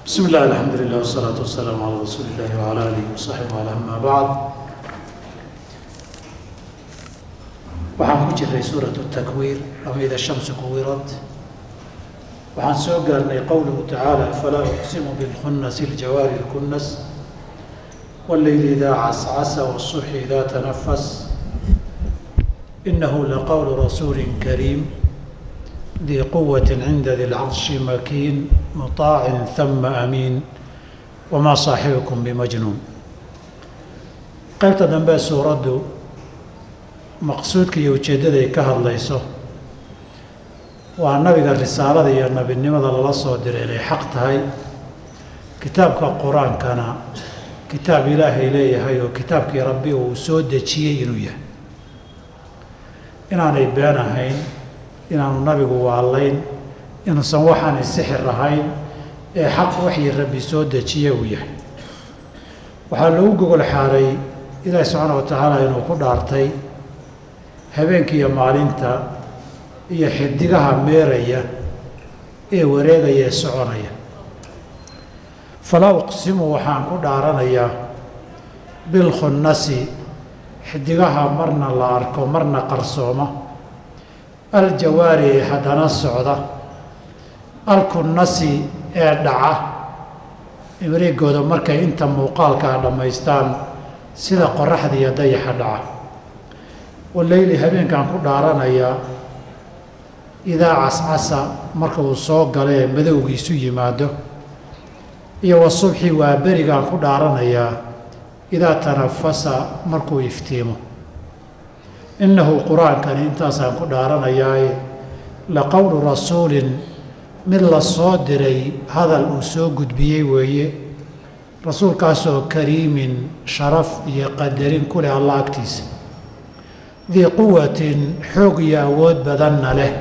بسم الله الحمد لله والصلاة والسلام على رسول الله وعلى آله وصحبه وعلى أما بعد waxaan ku jiray suuraة التكوير ama إida الشhamس kuwirad waxaan soo gaarnay qowluhu tacaalى falaa أqsimu bاlkhunas الjawaari الkunas والleyl إida cascasa والصبح إida تنفس إنه لqول رسول كريم ذي قوة عند ذي العرش مكين مطاع ثم أمين وما صاحبكم بمجنون qaybta dambe suuraddu maqsuudka iyo ujeeddaday ka hadlayso waa nabiga risaalada iyo nebinimada lala soo diray inay xaq tahay kitaabka qur-aankana kitaab ilaahay leeyahay oo kitaabkii rabbi uu soo dejiyey inuu yahay inaanay been ahayn inaanu nabigu waalayn inuusan waxaanay sixir ahayn ee xaq waxii rabbi soo dejiye uu yahay waxaa lagu gogol xaaray ilaahi subxaana wa tacaala inuu ku dhaartay habeenka iyo maalinta iyo xidigaha meeraya ee wareegaya ee soconaya falaa uqsimu waxaan ku dhaaranayaa bilkhunnasi xidigaha marna la arko marna qarsooma aljawaari ee haddana socda alkunnasi ee dhaca imriigooda markay inta muuqaalkaa dhammaystaan sida qoraxda iyo dayaxa dhaca waleyli habeenkaan ku dhaaranayaa idaa cascasa marka uu soo galo ee madowgiisu yimaado iyo wasubxi waa berigaan ku dhaaranayaa idaa tanafasa markuu iftiimo innahu qur-aankani intaasaan ku dhaaranayaae la qowlu rasuulin mid la soo diray hadal uu soo gudbiyey weeye rasuulkaasoo kariimin sharaf iyo qadarin ku leh allah agtiisa dii quwatin xoog iyo awood badanna leh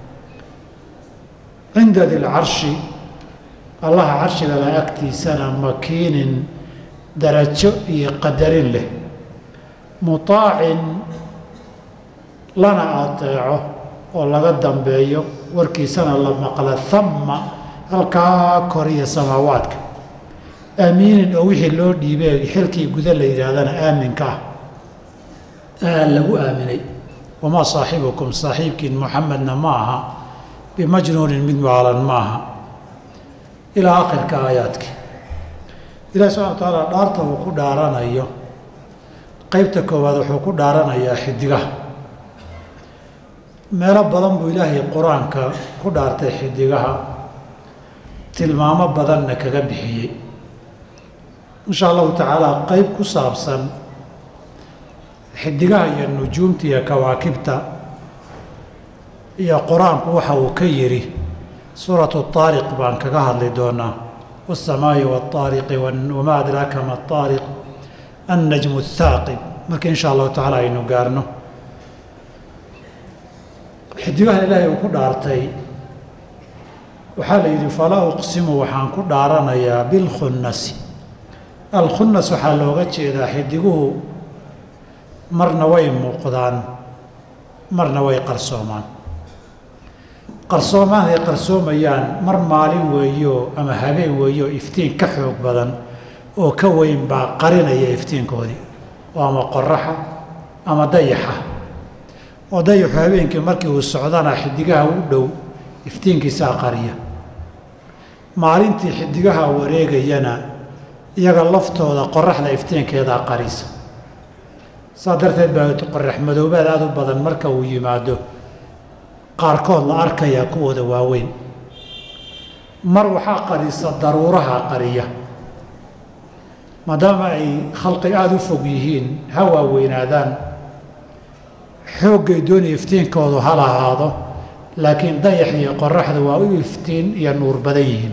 cinda dilcarshi allaha carshigala agtiisana makiinin darajo iyo qadarin leh mutaacin lana ateeco oo laga dambeeyo warkiisana la maqla hamma halkaa koriya samaawaadka aamiinin oo wixii loo dhiibay xilkii guda la yidhaahdana aaminka ah aa lagu aaminay wamaa saaxibukum saaxiibkiin muxamedna ma aha bimajnuunin mid waalan ma aha ilaa akhirka aayaadki ilahi subxana wa tacaala dhaarta uu ku dhaaranayo qeybta koowaad wuxuu ku dhaaranayaa xidigaha meelo badan buu ilaahay qur-aanka ku dhaartay xidigaha tilmaamo badanna kaga bixiyey insha allahu tacaala qeyb ku saabsan xidigaha iyo nujuumta iyo kawaakibta iyo qur-aanku waxa uu ka yidhi suuratu taariq baan kaga hadli doonaa wasamaa'i waاtaariqi wamaa adraaka ma aariq annajmu athaaqib marka insha allahu tacaala aynu gaarno xidigahan ilaahay uu ku dhaartay waxaa la yidhi falaa uqsimu waxaan ku dhaaranayaa bilkhunnasi alkhunnas waxaa looga jeedaa xidiguhu marna way muuqdaan marna way qarsoomaan qarsoomaan ay qarsoomayaan mar maalin weeyo ama habeen weeyo iftiin ka xoog badan oo ka weyn baa qarinaya iftiinkoodii oo ama qoraxa ama dayaxa oo dayaxu habeenkii markii uu socdana xidigaha u dhow iftiinkiisaa qariya maalintii xidigaha wareegayana iyaga laftooda qoraxda iftiinkeedaa qarisa saa darteed baa qorax madoobaad aada u badan marka uu yimaado qaarkood la arkayaa kuwooda waaweyn mar waxaa qarisa daruuraha qariya maadaama ay khalqi aada u fog yihiin ha waaweynaadaan xooggay doonaya iftiinkoodu ha lahaado laakiin dayax iyo qoraxda waa u iftiin iyo nuur badan yihiin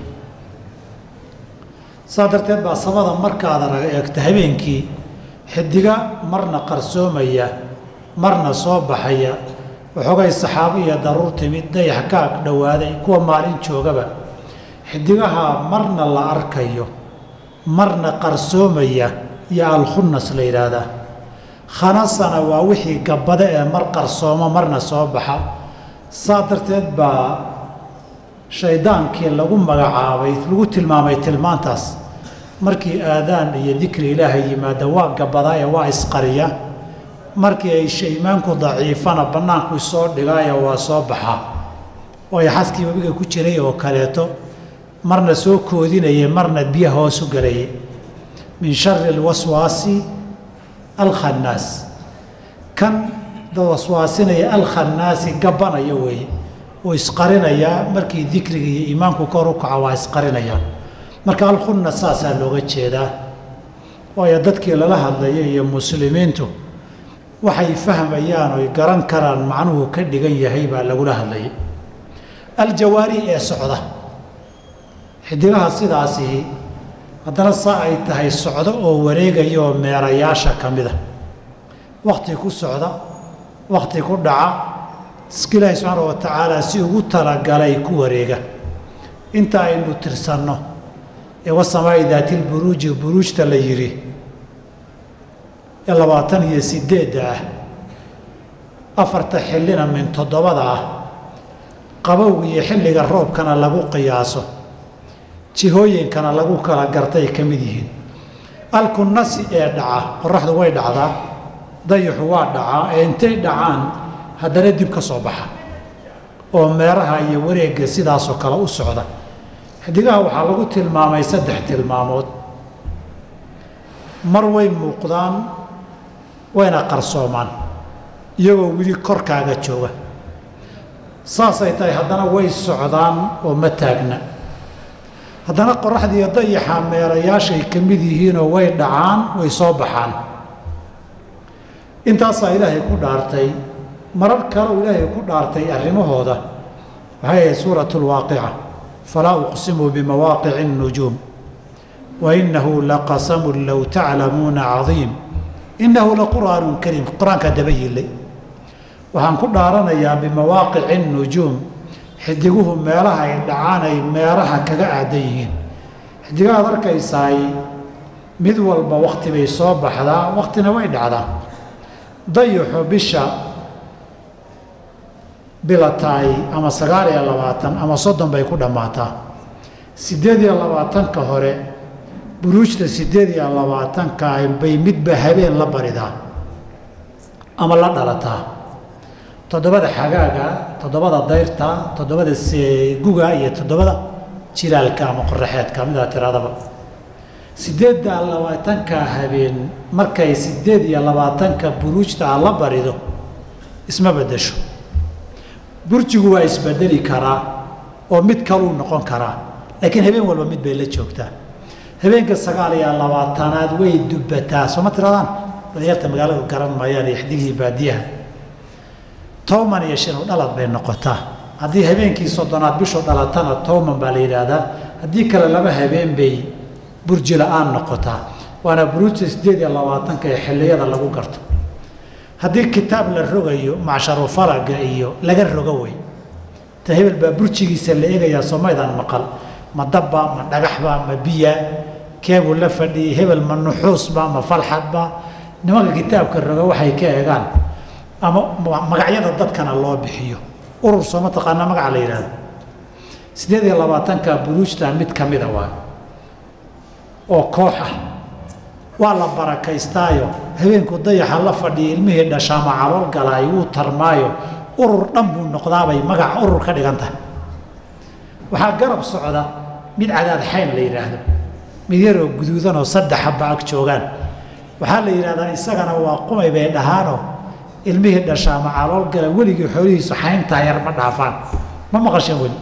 saa darteed baa samada markaada raga eegta habeenkii xidiga marna qarsoomaya marna soo baxaya waxoogay saxaabo iyo daruur timid dayax ka ag dhowaaday kuwa maalin joogaba xidigaha marna la arkayo marna qarsoomaya iyo alkhunnas la yidhaahdaa khanasana waa wixii gabbada ee mar qarsoomo marna soo baxa saa darteed baa shaydaankii lagu magacaabay lagu tilmaamay tilmaantaas markii aadaan iyo dikri ilaahay yimaada waa gabadaa ee waa isqariya markii ay shaymaanku daciifana bannaanku soo dhigaayo waa soo baxaa waayo xaskii webiga ku jiray oo kaleeto marna soo koodinaya marna biya hoosu galayay min shari alwaswaasi alkhannaas kan waswaasinaya alkhannaasi gabanaya weeye wuu isqarinayaa markii dikriga iyo iimaanku kor u kaco waa isqarinayaa marka alkhunna saasaa looga jeedaa waayo dadkii lala hadlaya iyo muslimiintu waxay fahmayaan oy garan karaan macnuhu ka dhigan yahay baa lagula hadlayay aljawaari ee socda xidigaha sidaasi haddana saa ay tahay socdo oo wareegaya oo meerayaasha ka mida wakhti ku socda wakhti ku dhaca iska ilaahi subxaana wa tacaala si ugu talagalay ku wareega inta aynu tirsanno ee wasamaa'i daatilburuuji buruujta la yidhi ee labaatan iyo sideedda ah afarta xillina min toddobada ah qabowga iyo xilliga roobkana lagu qiyaaso jihooyinkana lagu kala gartay ka mid yihiin alkunasi ee dhaca qoraxdu way dhacdaa dayaxu waa dhacaa ee intay dhacaan haddana dib ka soo baxa oo meeraha iyo wareegga sidaasoo kale u socda xidigaha waxaa lagu tilmaamay saddex tilmaamood mar way muuqdaan wayna qarsoomaan iyagoo weli korkaaga jooga saasay tahay haddana way socdaan oo ma taagna haddana qoraxdiiyo dayaxa meerayaashay ka mid yihiinoo way dhacaan way soo baxaan intaasaa ilaahay ku dhaartay marar kale uu ilaahay ku dhaartay arrimahooda waxay ahayd suurat lwaaqica falaa uqsimu bimawaaqici اnujuum wainahu laqasamu low taclamuuna cadiim innahu laqur'aanu kariim qur-aankaa daba yillay waxaan ku dhaaranayaa bimawaaqici nujuum xidiguhu meelaha ay dhacaan ay meeraha kaga aadan yihiin xidigahaad arkaysaay mid walba wakti bay soo baxdaa waktina way dhacdaa dayaxu bisha bilataay ama sagaal iyo labaatan ama soddon bay ku dhammaataa siddeed iyo labaatanka hore buruujta siddeed iyo labaatanka bay midba habeen la baridaa ama la dhalataa toddobada xagaaga toddobada dayrta toddobada guga iyo toddobada jilaalka ama qoraxeedka midaa tiradaba siddeedda labaatanka habeen markay siddeed iyo labaatanka buruujta a la barido isma beddesho burjigu waa isbedeli karaa oo mid kaluu noqon karaa laakiin habeen walba mid bay la joogtaa habeenka sagaal iyo labaatanaad way dubbataa sooma tiradaan dalinyarta magaalada garan maayaan iyo xidigihii baadiyaha towman iyo shinu dhalad bay noqotaa haddii habeenkii soddonaad bishu dhalatana towman baa la yidhaahdaa haddii kale laba habeen bay burji la-aan noqotaa waana buruujta siddeed iyo labaatanka ee xilliyada lagu garto haddii kitaab la rogayo macsharu faraga iyo laga rogo wey ta hebel baa burjigiisa la eegayaa soomaydaan maqal ma dabba ma dhagaxba ma biya keebuu la fadhiyey hebel ma nuxuusba ma falxadba nimanka kitaabka roga waxay ka eegaan ama magacyada dadkana loo bixiyo urur soo mataqaanaa magaca la yidhahdo siddeed iyo labaatanka buruujta mid ka mida waa oo koox ah waa la barakaystaayo habeenku dayaxa la fadhiya ilmihii dhashaama calool galaay wuu tarmaayo urur dhan buu noqdaabay magaca urur ka dhigan tahay waxaa garab socda mid cadaad xayn la yidhaahdo mid yaroo guduudanoo saddex habba ag joogaan waxaa la yidhahdaa isagana waa qumay bay dhahaanoo ilmihii dhashaama calool gala weligii xoolihiisu xayntaa yar ma dhaafaan ma maqasheen weli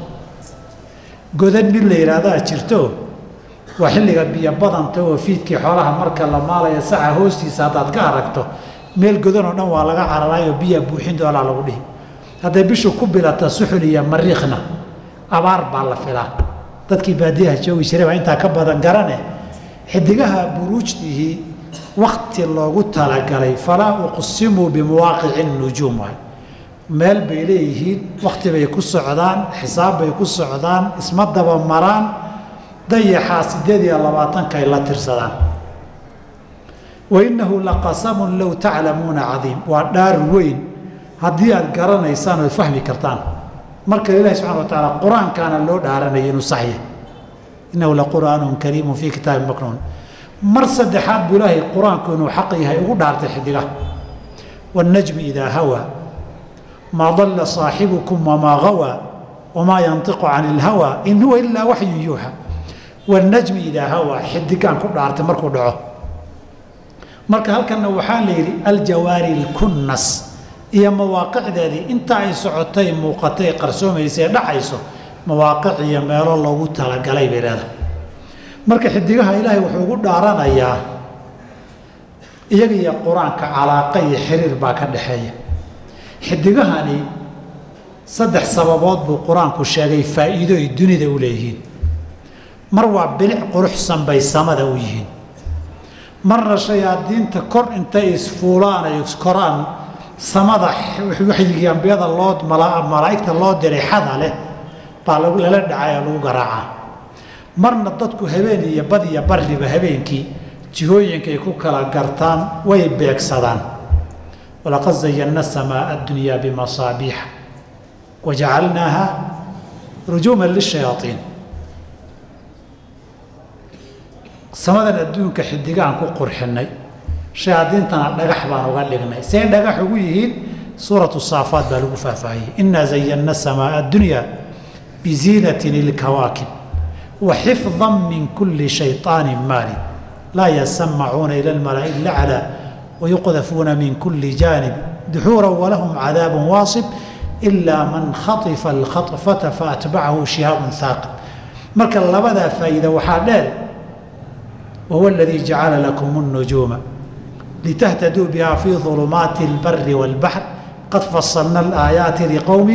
godan mid la yidhaahdaa jirto waa xilliga biyo badanta oo fiidkii xoolaha marka la maalaya saca hoostiisa haddaad ka aragto meel godanoo dhan waa laga cararaayoo biyaa buuxin doonaa lagu dhihi hadday bishu ku bilata suxul iyo mariikhna abaar baa la filaa dadkii baadiyaha joogi jiray baa intaa ka badan garane xidigaha buruujtihii wakti loogu talagalay falaa uqsimuu bimuwaaqici nujuum waay meel bay leeyihiin wakti bay ku socdaan xisaab bay ku socdaan isma daba maraan dayaxaa siddeed iyo labaatankaay la tirsadaan wainnahu laqasamun low taclamuuna cadiim waa dhaar weyn haddii aad garanaysaan ood fahmi kartaan marka ilaahi subxana wa tacaala qur-aankaana loo dhaaranaya inuu saxya innahu laqur'aanun kariimun fii kitaabin maknuun mar saddexaad buu ilaahay qur-aanku inuu xaq yahay ugu dhaartay xidigaha wاnnajmi idaa hawaa maa dalla saaxibukum wamaa gawaa wamaa yantiqu can ilhawaa in huwa ilaa waxyu yuuxa wاnnajmi idaa hawaa xidigaan ku dhaartay markuu dhaco marka halkanna waxaa la yidhi aljawaari اlkunnas iyo mawaaqicdeedii inta ay socotay muuqatay qarsoomaysa ee dhacayso mawaaqic iyo meelo loogu talagalay bay leedahay marka xidigaha ilaahay wuxuu ugu dhaaranayaa iyaga iyo qur-aanka calaaqa iyo xiriir baa ka dhexeeya xidigahani saddex sababood buu qur-aanku sheegay faa'iido ay dunida u leeyihiin mar waa bilic quruxsan bay samada u yihiin marna shayaadiinta kor intay isfuulaan ay iskoraan samada waxyigii ambiyada loo malaa'igta loo diray xada leh baa lala dhacay oo lagu garaacaa marna dadku habeen iyo bad iyo barriba habeenkii jihooyinkay ku kala gartaan way beegsadaan walaqad zayanna samaa addunyaa bimasaabiixa wajacalnaaha rujuuman lishayaaiin samadan adduunka xidigaan ku qurxinay shayaadiintana dhagax baan uga dhignay see dhagax ugu yihiin suuratu saafaat baa lagu faahfaahiyey innaa zayanna samaa addunyaa biziinatin ilkawaakib wa xifdan min kulli shayطaanin maarid laa yasamacuuna ila almalaa'i laclaa wayuqdafuuna min kulli jaanib duxuura walahum cadaabu waasib ilaa man khaifa alkhaطfata faatbacahu shihaabun haaqib marka labadaa faa'iida waxaa dheer wahuwa aladii jacala lakum الnujuuma litahtaduu biha fii ظulumaati اlbari wاlbaxr qad fasalna alaayaati liqowmi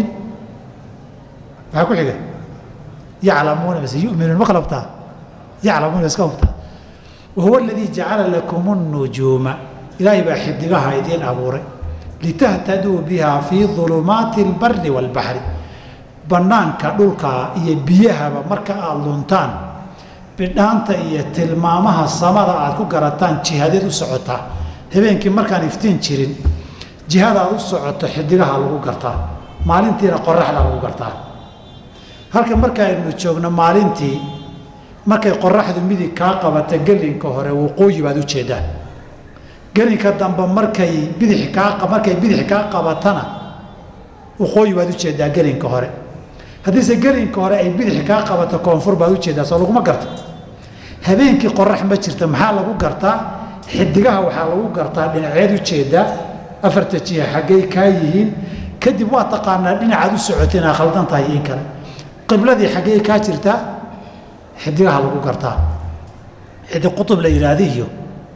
maxaa ku xiga yaclamuuna base yuminuun ma kala hubtaa yaclamuuna iska hubtaa wahuwa aladii jacala lakum الnujuuma ilaahay baa xidigaha idiin abuuray litahtaduu biha fii ظulumaati اlbari wاlbaxri bannaanka dhulka iyo biyahaba marka aada luntaan bidhaanta iyo tilmaamaha samada aad ku garataan jihadeed u socotaa habeenkii markaan iftiin jirin jihada aad u socoto xidigaha lagu gartaa maalintiina qoraxda lagu gartaa halka markaaynu joogno maalintii markay qoraxdu midig kaa qabata gelinka hore waqooyi baad ujeedaa gelinka dambe markay bidix kaa markay bidix kaa qabatana waqooyi baad ujeedaa gelinka hore haddiise gelinka hore ay bidix kaa qabato koonfur baad ujeedaa soo laguma garto habeenkii qorax ma jirta maxaa lagu gartaa xidigaha waxaa lagu gartaa dhinaceed ujeedaa afarta jiha xaggay kaa yihiin kadib waa taqaanaa dhinacaad u socota inaa khaldan tahay in kale qibladii xaggey kaa jirtaa xidigaha lagu gartaa xidig qutub la yidhaahda iyo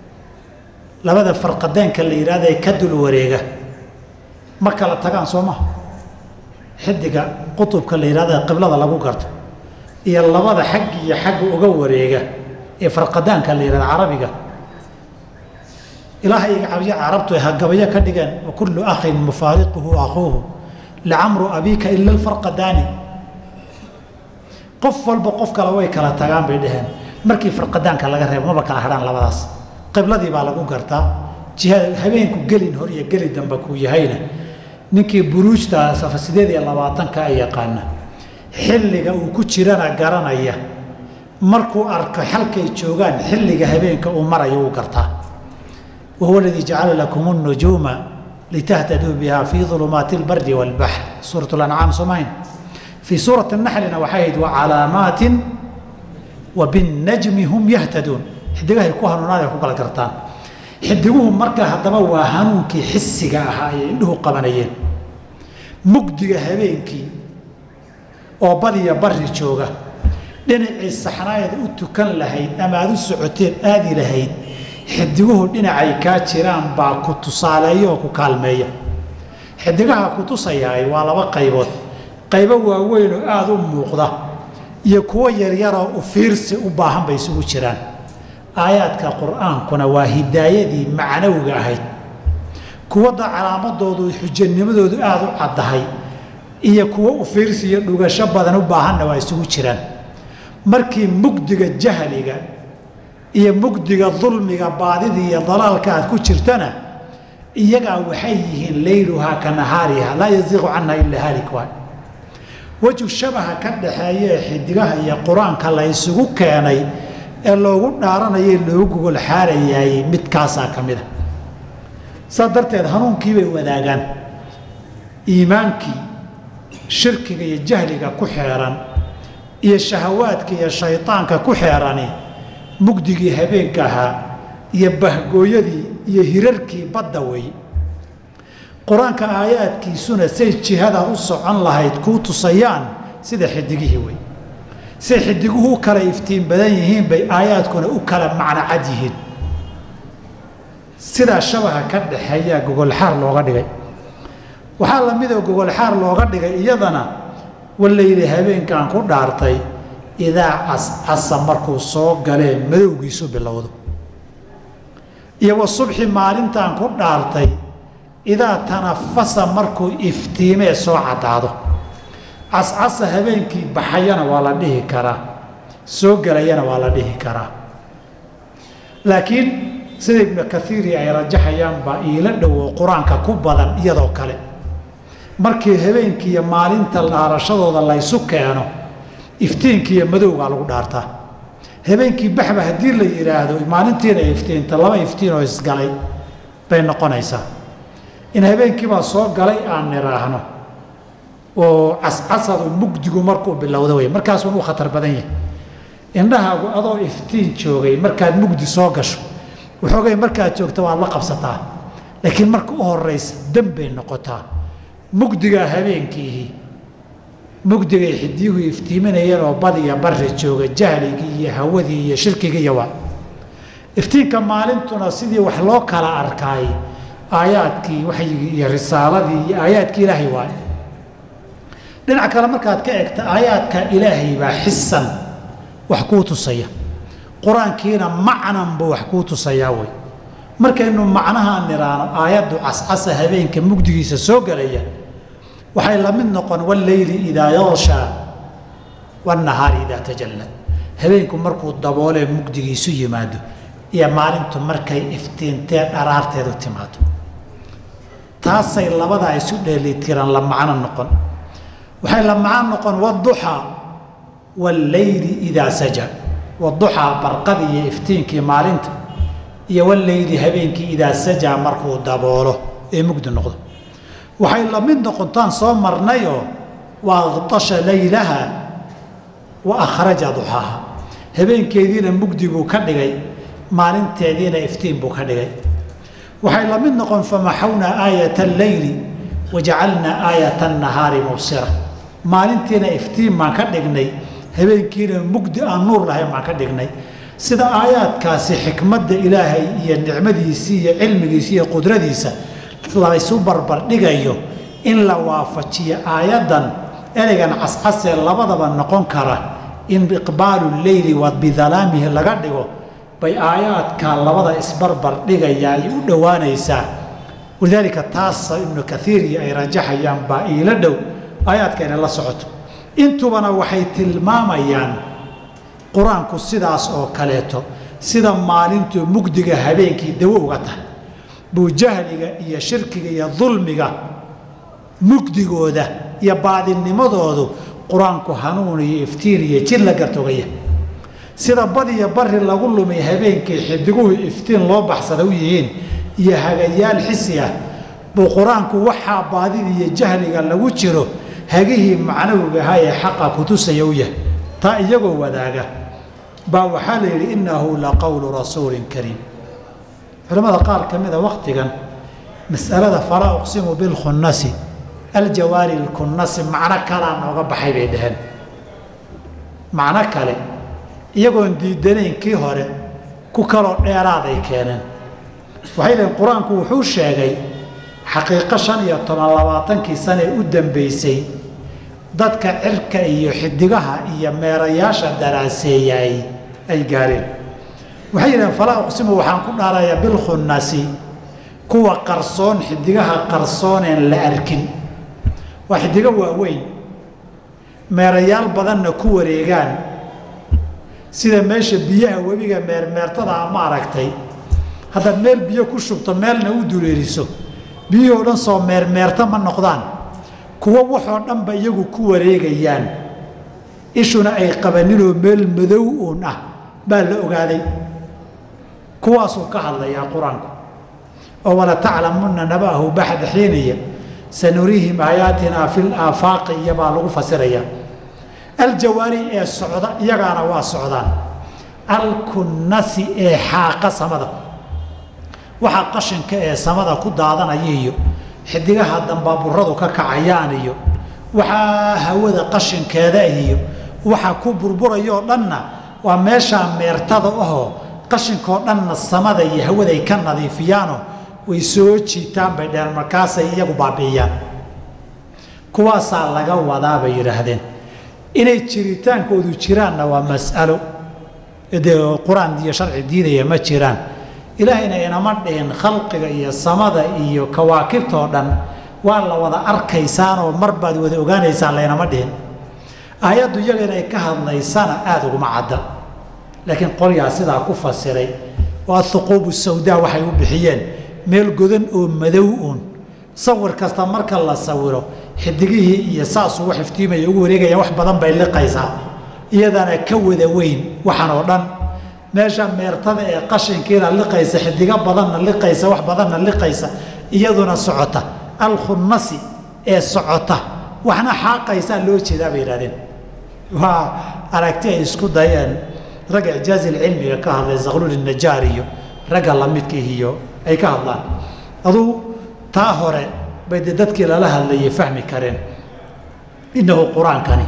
labada farqadeenka la yidhahda ee ka dul wareega ma kala tagaan soo maha xidiga qutubka la yidhahda ee qiblada lagu garto iyo labada xag iyo xagga uga wareega ee farqadaanka la yidhahda carabiga ilaahay carabtu ay hagabayo ka dhigeen wa kullu akhin mufaariquhu akhuuhu licamru abiika ila alfarqadaani qof walba qof kale way kala tagaan bay dhaheen markii farqadaanka laga reebo maba kala hadhaan labadaas qibladii baa lagu gartaa jihada habeenku gelin hor iyo geli dambe kuu yahayna ninkii buruujta safa sideed iyo labaatanka ay yaqaana xilliga uu ku jirana garanaya markuu arko halkay joogaan xilliga habeenka uu marayo uu gartaa wahuwa aladii jacala lakum الnujuuma litahtaduu biha fii ظulumaati اlbari wاlbaxr suuraة اlancaam soomahayn fii suurati naxlina waxay ahayd wacalaamaatin wa binnajmi hum yahtaduun xidigahay ku hanuunaan ay ku kala gartaan xidiguhu marka haddaba waa hanuunkii xisiga ahaa ayay indhuhu qabanayeen mugdiga habeenkii oo badiya bari jooga dhinacii saxnaaeed u tukan lahayd ama aada u socoteen aadi lahayd xidiguhu dhinacay kaa jiraan baa ku tusaaleeya oo ku kaalmeeya xidigaha ku tusayaay waa laba qaybood qaybo waaweyn oo aada u muuqda iyo kuwo yaryaroo u fiirsi u baahan bay isugu jiraan aayaadka qur-aankuna waa hidaayadii macnawiga ahayd kuwadda calaamadoodu xujanimadoodu aada u caddahay iyo kuwo u fiirsi iyo dhugasho badan u baahanna waa isugu jiraan markii mugdiga jahliga iyo mugdiga dulmiga baadida iyo dalaalka aad ku jirtana iyagaa waxay yihiin layluhaa ka nahaariha laa yaziiqu canha ilaa haalik waay weju shabaha ka dhaxeeya ee xidigaha iyo qur-aanka la ysugu keenay ee loogu dhaaranayay loogu gogol xaarayaayey midkaasaa ka mid a saa darteed hanuunkii bay wadaagaan iimaankii shirkiga iyo jahliga ku xeeran iyo shahawaadka iyo shaydaanka ku xeerani mugdigii habeenka ahaa iyo bahgooyadii iyo hirarkii badda wey qur-aanka aayaadkiisuna say jihadaad u socon lahayd kuu tusayaan sida xidigihii wey say xidiguhu u kala iftiin badan yihiin bay aayaadkuna u kala macno cad yihiin sidaa shabaha ka dhaxeeyaa gogolxaar looga dhigay waxaa la midoo gogolxaar looga dhigay iyadana walayli habeenkaan ku dhaartay idaa cascasa markuu soo galee madowgiisu bilowdo iyo wa subxi maalintaan ku dhaartay idaa tanafasa markuu iftiimee soo caddaado cascasa habeenkii baxayana waa la dhihi karaa soo gelayana waa la dhihi karaa laakiin sida ibnu kaiiri ay rajaxayaan baa iila dhowo qur-aanka ku badan iyadoo kale markii habeenkii iyo maalinta dhaarashadooda laysu keeno iftiinkii iyo madowgaa lagu dhaartaa habeenkii baxba haddii la yidhaahdo maalintiina iftiinta laba iftiin oo isgalay bay noqonaysaa in habeenkiibaa soo galay aan nidhaahno oo cascasadu mugdigu markuu bilowda wey markaasuun u khatar badan yahay indhahaagu adoo iftiin joogay markaad mugdi soo gasho waxoogay markaad joogta waad la qabsataa laakiin marka u horaysa dambay noqotaa mugdigaa habeenkiihi mugdigay xidiyuhu iftiiminayeen oo badiya barri jooga jahligii iyo hawadii iyo shirkigii iyo waa iftiinka maalintuna sidii wax loo kala arkaay aayaadkii waxyigii iyo risaaladii iyo aayaadkii ilaahay waaye dhinac kale markaad ka egta aayaadka ilaahay baa xisan wax kuu tusaya qur-aankiina macnan buu wax kuu tusayaa wey markaynu macnahaan nidhaano aayaddu cascasa habeenka mugdigiisa soo gelaya waxay la mid noqon walleyli idaa yakshaa wannahaari idaa tajalla habeenku markuu daboolee mugdigiisu yimaado iyo maalintu markay iftiintee dharaarteedu timaado taasay labadaa isu dheelitiran la macno noqon waxay la macno noqon waduxaa walleyli idaa saja waduxaa barqadii iyo iftiinkii maalinta iyo walleyli habeenkii idaa sajaa markuu daboolo ee mugdi noqdo waxay la mid noqontaan soo marnayoo wa aqtasha laylaha wa akhraja duxaaha habeenkeediina mugdi buu ka dhigay maalinteediina iftiin buu ka dhigay waxay la mid noqon famaxawnaa aayata alleyli wajacalnaa aayata annahaari mubsira maalintiina iftiin baan ka dhignay habeenkiina mugdi aan nuur lahayn baan ka dhignay sida aayaadkaasi xikmadda ilaahay iyo nicmadiisii iyo cilmigiisi iyo qudradiisa laysu barbardhigayo in la waafajiyo aayaddan ereygan cascasee labadaba noqon kara in iqbaalu leyli wa bidalaamihi laga dhigo bay aayaadka labada isbarbar dhigaya ay u dhowaanaysaa walidaalika taasa ibnu kaiir iyo ay rajaxayaan baa iila dhow aayaadka inay la socoto intubana waxay tilmaamayaan qur-aanku sidaas oo kaleeto sida maalintu mugdiga habeenkii dawo uga tahay buu jahliga iyo shirkiga iyo dulmiga mugdigooda iyo baadinimadoodu qur-aanku hanuun iyo iftiin iyo jid la gartogaya sida badiyo bari lagu lumay habeenkii xidiguhu iftiin loo baxsada u yihiin iyo hagayaal xisi ah buu qur-aanku waxaa baadida iyo jahliga lagu jiro hagihii macnawiga ahaa ee xaqa kutusaya u yahay taa iyagoo wadaaga baa waxaa la yidhi innahu la qowlu rasuulin kariim culamada qaar ka mida wakhtigan mas'alada falaa uqsimu bilkhunnasi aljawaari lkunnasi macno kalaa nooga baxay bay dhaheen macno kale iyagoon diidanayn kii hore ku kaloo dheeraaday keeneen waxay dhaheen qur-aanku wuxuu sheegay xaqiiqo shan iyo toban labaatankii sane u dambaysay dadka cirka iyo xidigaha iyo meerayaasha daraaseeyaay ay gaareen waxay yidhaheen falaa uqsimu waxaan ku dhaarayaa bilkhunnasi kuwa qarsoon xidigaha qarsooneen la arkin waa xidigo waaweyn meerayaal badanna ku wareegaan sida meesha biyaha webiga meermeertada ama aragtay haddaad meel biyo ku shubto meelna u dureeriso biyihii o dhan soo meermeerta ma noqdaan kuwo waxoo dhanba iyagu ku wareegayaan ishuna ay qabaninoo meel madow uun ah baa la ogaaday kuwaasuu ka hadlayaa qur-aanku oo wala taclamunna naba'ahu baxda xiiniya sanuriihim aayaatinaa fi laafaaqi iyobaa lagu fasirayaa aljawaari ee socda iyagaana waa socdaan alkunnasi ee xaaqa samada waxaa qashinka ee samada ku daadanaya iyo xidigaha dambaaburadu ka kacayaan iyo waxaa hawada qashinkeeda iyo waxa ku burburayoo dhanna waa meeshaa meertada ahoo qashinkoo dhanna samada iyo hawaday ka nadiifiyaanoo way soo jiitaan bay dheheen markaasay iyagu baabi'iyaan kuwaasaa laga wadaa bay yidhaahdeen inay jiritaankoodu jiraanna waa mas'alo dee qur-aan iyo sharci diidaya ma jiraan ilaahayna inama dhihin khalqiga iyo samada iyo kawaakibtoo dhan waa la wada arkaysaanoo mar baad wada ogaanaysaan laynama dhihin aayaddu iyaga inay ka hadlaysana aada uguma cadda laakiin qolyaa sidaa ku fasiray waa huquubu sawdaa waxay u bixiyeen meel godan oo madow uun sawir kasta marka la sawiro xidigihii iyo saasuu wax iftiimaya ugu wareegaya wax badan bay liqaysaa iyadana ka wada weyn waxaan oo dhan meesha meertada ee qashinkiina liqaysa xidigo badanna liqaysa wax badanna liqaysa iyaduna socota alkhunnasi ee socota waxna xaaqaysaa loo jeedaa bay yidhahdeen waa aragti ay isku dayeen ragga icjaazil cilmiga ka hadlay zakhluul najaar iyo ragga lamidkii iyo ay ka hadlaan aduu taa hore bay dee dadkii lala hadlayay fahmi kareen innahu qur-aankani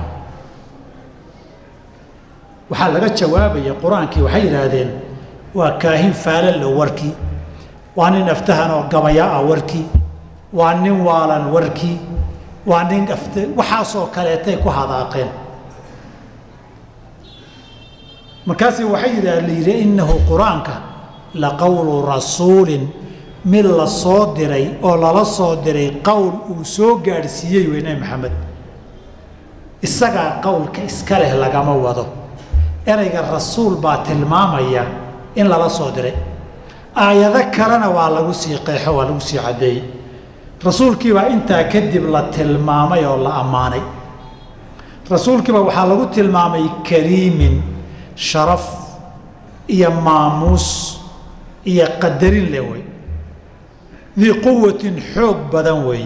waxaa laga jawaabaya qur-aankii waxay yidhaahdeen waa kaahin faalalo warkii waa nin aftahan oo gabaya ah warkii waa nin waalan warkii waa nin aft waxaasoo kaleetay ku hadaaqeen markaasi waxay yidhaah la yidhi innahu qur-aanka la qowlu rasuulin mid la soo diray oo lala soo diray qowl uu soo gaadhsiiyey wey nebi maxamed isagaa qowlka iska leh lagama wado ereyga rasuul baa tilmaamaya in lala soo diray aayado kalena waa lagu sii qeexo waa lagu sii caddeeyey rasuulkiibaa intaa kadib la tilmaamay oo la ammaanay rasuulkiiba waxaa lagu tilmaamay kariimin sharaf iyo maamuus iyo qadarin leh wey dii quwatin xoog badan weeye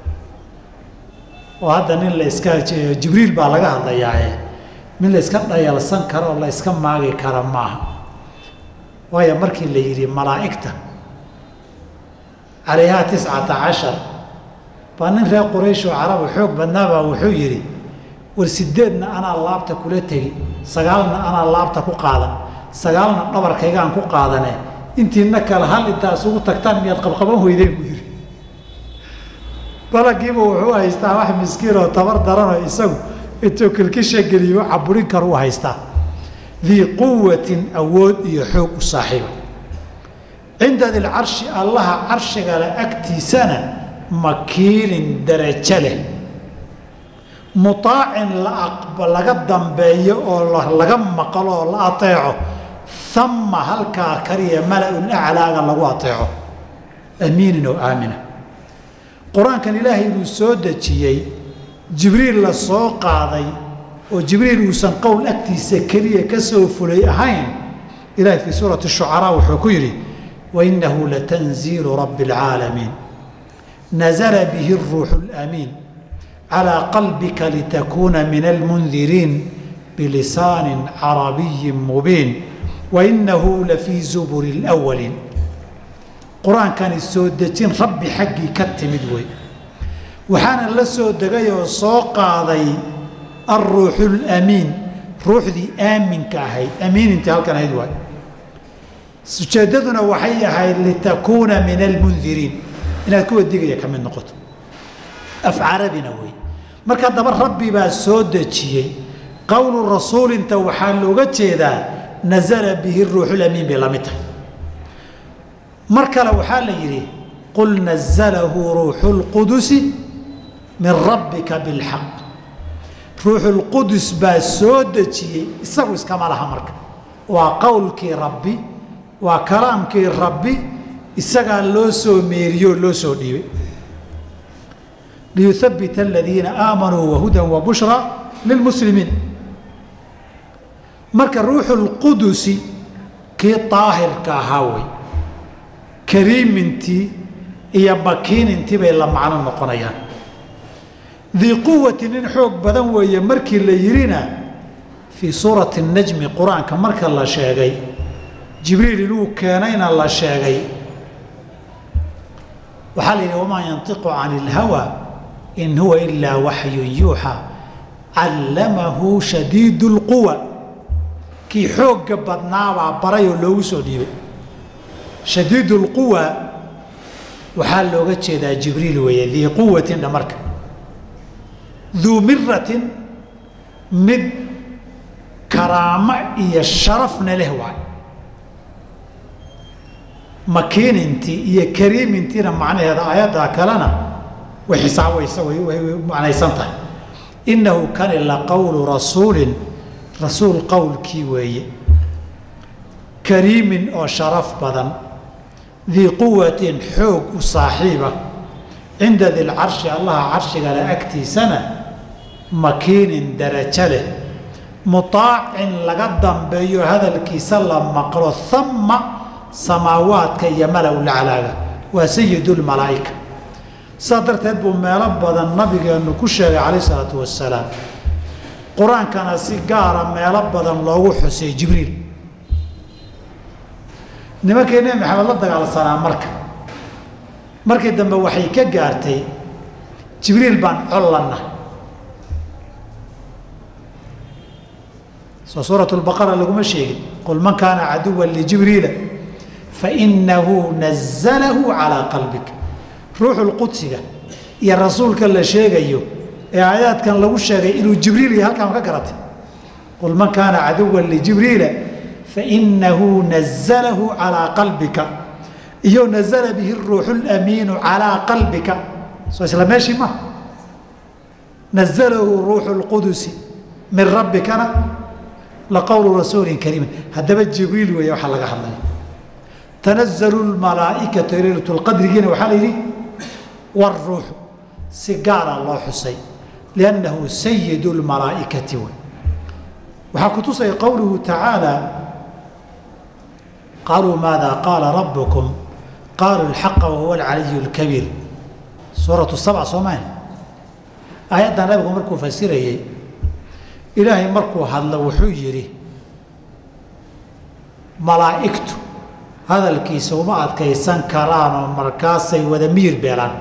oo hadda nin la iska jibriil baa laga hadlayaaye mid la iska dhayalsan karo oo la iska maagi kara maaha waayo markii la yidhi malaa'igta calayhaa tiscata cashar baa nin reer quraysh oo carabu xoog badnaabaa wuxuu yidhi war sideedna anaa laabta kula tegi sagaalna anaa laabta ku qaadan sagaalna dhabarkaygaan ku qaadane intiina kale hal intaa isugu tagtaan miyaad qabqaban weydeen buu yidhi balagiiba wuxuu haystaa wax miskiin oo tabar daranoo isagu intuu kilkisha geliyo caburin kar u haystaa dii quwatin awood iyo xoog u saaxiiba cinda dilcarshi allaha carshigale agtiisana makiinin darajo leh muaacin laga dambeeyo oo laga maqlo oo la ateeco ama halkaa kaliya mala-un aclaaga lagu ateeco amiinin oo aamina qur-aankan ilaahay inuu soo dejiyey jibriil la soo qaaday oo jibriil uusan qowl agtiisa keliya ka soo fulay ahayn ilahay fii suurati shucaraa wuxuu ku yidhi wainahu latanziilu rabbi اlcaalamiin nazla bihi اruuxu اlamiin calىa qalbika litakuuna min almundiriin bilisaani carabiyi mubiin wainahu lafii zuburi اlأwaliin qur-aankani soo dejin rabbi xaggii ka timid wey waxaana la soo degay oo soo qaaday alruuxu lamiin ruuxdii aaminka ahayd amiinintii halkan ahayd waay ujeeddaduna waxay ahayd litakuuna min almundiriin inaad kuwa digaya ka mid noqoto af carabina wey marka daba rabbi baa soo dejiyey qowlu rasuulinta waxaa looga jeedaa nazala bihi ruuxu lamiin bay la mid tahay mar kale waxaa la yidhi qul nazalahu ruuxu lqudusi min rabbika bilxaq ruuxulqudus baa soo dejiyey isagu iskama laha marka waa qowlkii rabbi waa kalaamkii rabbi isagaa loo soo meeriyoo loo soo dhiibay liyuhabita aladiina aamanuu wahudan wa bushra lilmuslimiin marka ruuxu lqudusi kii daahirka ahaa wey kariimintii iyo makiinintii bay la macno noqonayaan dii quwati nin xoog badan weeye markii la yidhina fii suurati najmi qur-aanka marka la sheegay jibriil inuu keenayna la sheegay waxaa la yidhi wamaa yantiqu can ilhawa in huwa ilaa waxyun yuuxa callamahu shadiidu lquwa kii xoogga badnaabaa barayoo loogu soo dhiibay shadiidu lquwa waxaa looga jeedaa jibriil weeye dii quwatin dhamarka duu miratin mid karaamo iyo sharafna leh waay makiinintii iyo kariimintiina macnaheeda aayaddaa kalena way xisaabaysa way macnaysan tahay innahu kani la qowlu rasuulin rasuul qowlkii weeye kariimin oo sharaf badan dii quwatin xoog u saaxiiba cinda dilcarshi allaha carshigale agtiisana makiinin darajo leh mutaacin laga dambeeyo hadalkiisa la maqlo ama samaawaadka iyo malow laclaaga waa sayidulmalaa'ika saa darteed buu meelo badan nabigeennu ku sheegay calayh isalaatu wasalaam qur-aankana si gaara meelo badan loogu xusay jibriil nimankii nebi maxamed la dagaalsanaa marka markii dambe waxay ka gaartay jibriil baan collanna soo suurat lbaqara laguma sheegin qul man kaana caduwan lijibriila fainahu nazalahu calaa qalbik ruuxu lqudsiga iyo rasuulka la sheegayo ee aayaadkan lagu sheegay inuu jibriil iyo halkaan ka garatay qul man kaana caduwan lijibriila fainahu nazalahu calaa qalbika iyo nazala bihi ruuxu lamiinu calaa qalbika soo isla meeshii ma nazalahu ruuxu lqudusi min rabbikana laqowlu rasuulin kariimin haddaba jibriil weeye waxaa laga hadlaya tanazalu lmalaa'ikatu leylatu lqadrigiina waxaa la yidhi waruuxu si gaara loo xusay liannahu sayidu lmalaa'ikati wey waxaa ku tusaya qowluhu tacaala qaaluu maada qaala rabbukum qaaluu alxaqa wahuwa alcaliyu lkabiir suuratu sabc soo maha aayadda nabigu markuu fasirayey ilaahay markuu hadlo wuxuu yidhi malaa'igtu hadalkiisa uma adkaysan karaanoo markaasay wada miyir beelaan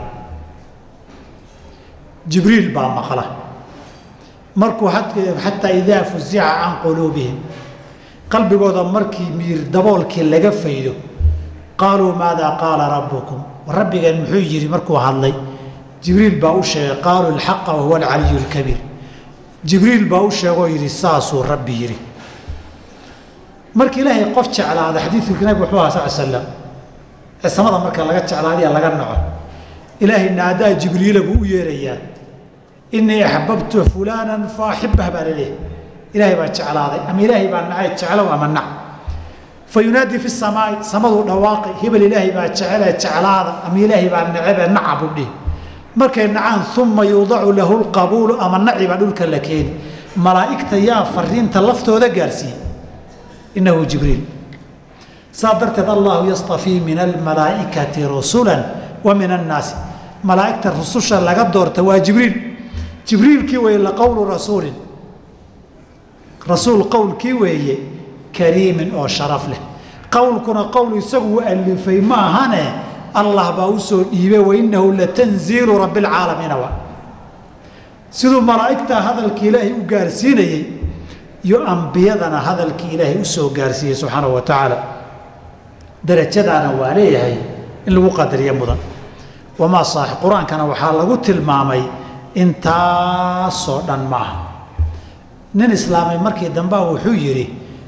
jibriil baa maqla markuu xataa idaa fusica can quluubihim qalbigooda markii miyir daboolkii laga faydo qaaluu maadaa qaala rabbukum rabbigeen muxuu yidhi markuu hadlay jibriil baa u sheegay qaaluu alxaqa wahuwa alcaliyu lkabiir jibriil baa u sheegoo yidhi saasuu rabbi yidhi marka ilaahay qof jeclaada xadiidkii nabig wuxuu aha sal slam cisamada marka laga jeclaadiya laga naco ilaahay naadaa jibriila buu u yeerayaa inii axbabtu fulaanan faaxibah baa laleeyahy ilaahay baa jeclaaday ama ilaahay baa nacay jeclow ama nac fa yunaadii fi samaai samaduu dhawaaqay hebel ilaahay baa jecele jeclaada ama ilaahay baa necebe naca buu dhihi markay nacaan uma yuudacu lahu lqabuulu ama naci baa dhulka la keeni malaa'igta yaa fariinta laftooda gaarsiiyey inahu jibriil saa darteed allahu yastafii min almalaa'ikati rusula wa min annaasi malaa'igta rususha laga doorta waa jibriil jibriilkii weeye laqowlu rasuulin rasuul qowlkii weeye kariimin oo sharaf leh qowlkuna qowl isagu u alifay ma ahane allah baa u soo dhiibay wainahu latanziilu rabbi lcaalamiina wa siduu malaa'igta hadalka ilaahay u gaarsiinayey iyo ambiyadana hadalkii ilaahay u soo gaarsiiyey subxaanahu wa tacaala darajadaana waa leeyahay in lagu qadariyo mudan wamaa saax qur-aankana waxaa lagu tilmaamay intaasoo dhan maaha nin islaamay markii dambea wuxuu yidhi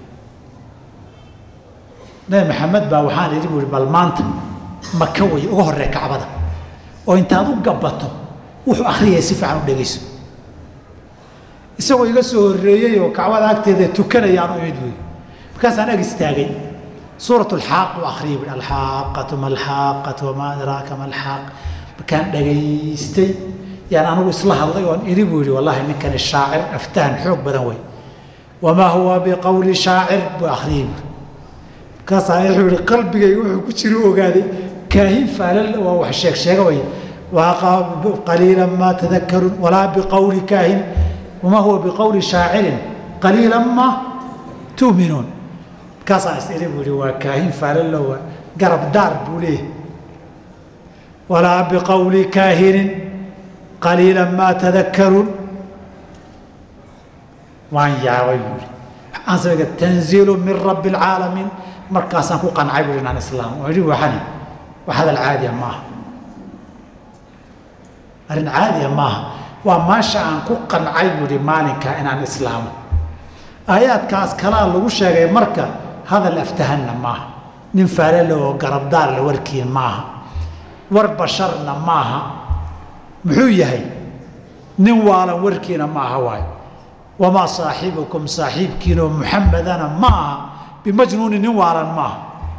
nabi maxamed baa waxaan idhi buu ihi bal maanta maka way uga horree kacbada oo intaad u gabbato wuxuu akhriyaya si fiican u dhegayso isagoo iga soo horreeyey oo kacbada agteeda tukanayaan u imid buy markaasaan ag istaagay suurat alxaaq u akhriyay buui alxaaqatu ma alxaaqatu wamaa adraaka ma alxaaq markaan dhagaystay yaan anigu isla hadlay oon iri buu yihi wallahi ninkani shaacir aftahan xoog badan wey wamaa huwa biqowli shaacir buu akhriyey buui markaasaa wuxuu yihi qalbigayga wuxuu ku jira ogaaday kaahin faalal waa wax sheeg sheega way qaliila maa tadakaruun walaa biqowli kaahin wamaa huwa biqowli shaacirin qaliila ma tu'minuun markaasaa is iri buu yihi waa kaahin faalalowa garab daar buu leeyahy walaa biqowli kaahinin qaliila maa tadakaruun waan yaabay buui waxaan samayga tanziilu min rabbi alcaalamiin markaasaan ku qancay bui inaan islaam oo idhi waxani wax hadal caadiya maaha arrin caadiya maaha waa maasha aan ku qancay buuhi maalinkaa inaan islaamo aayaadkaas kalaa lagu sheegay marka hadal aftahanna maaha nin faalale oo garabdaarle warkiin maaha war basharna maaha muxuu yahay nin waalan warkiina maaha waayo wamaa saaxibukum saaxiibkiinoo muxamedana ma aha bimajnuuni nin waalan maaha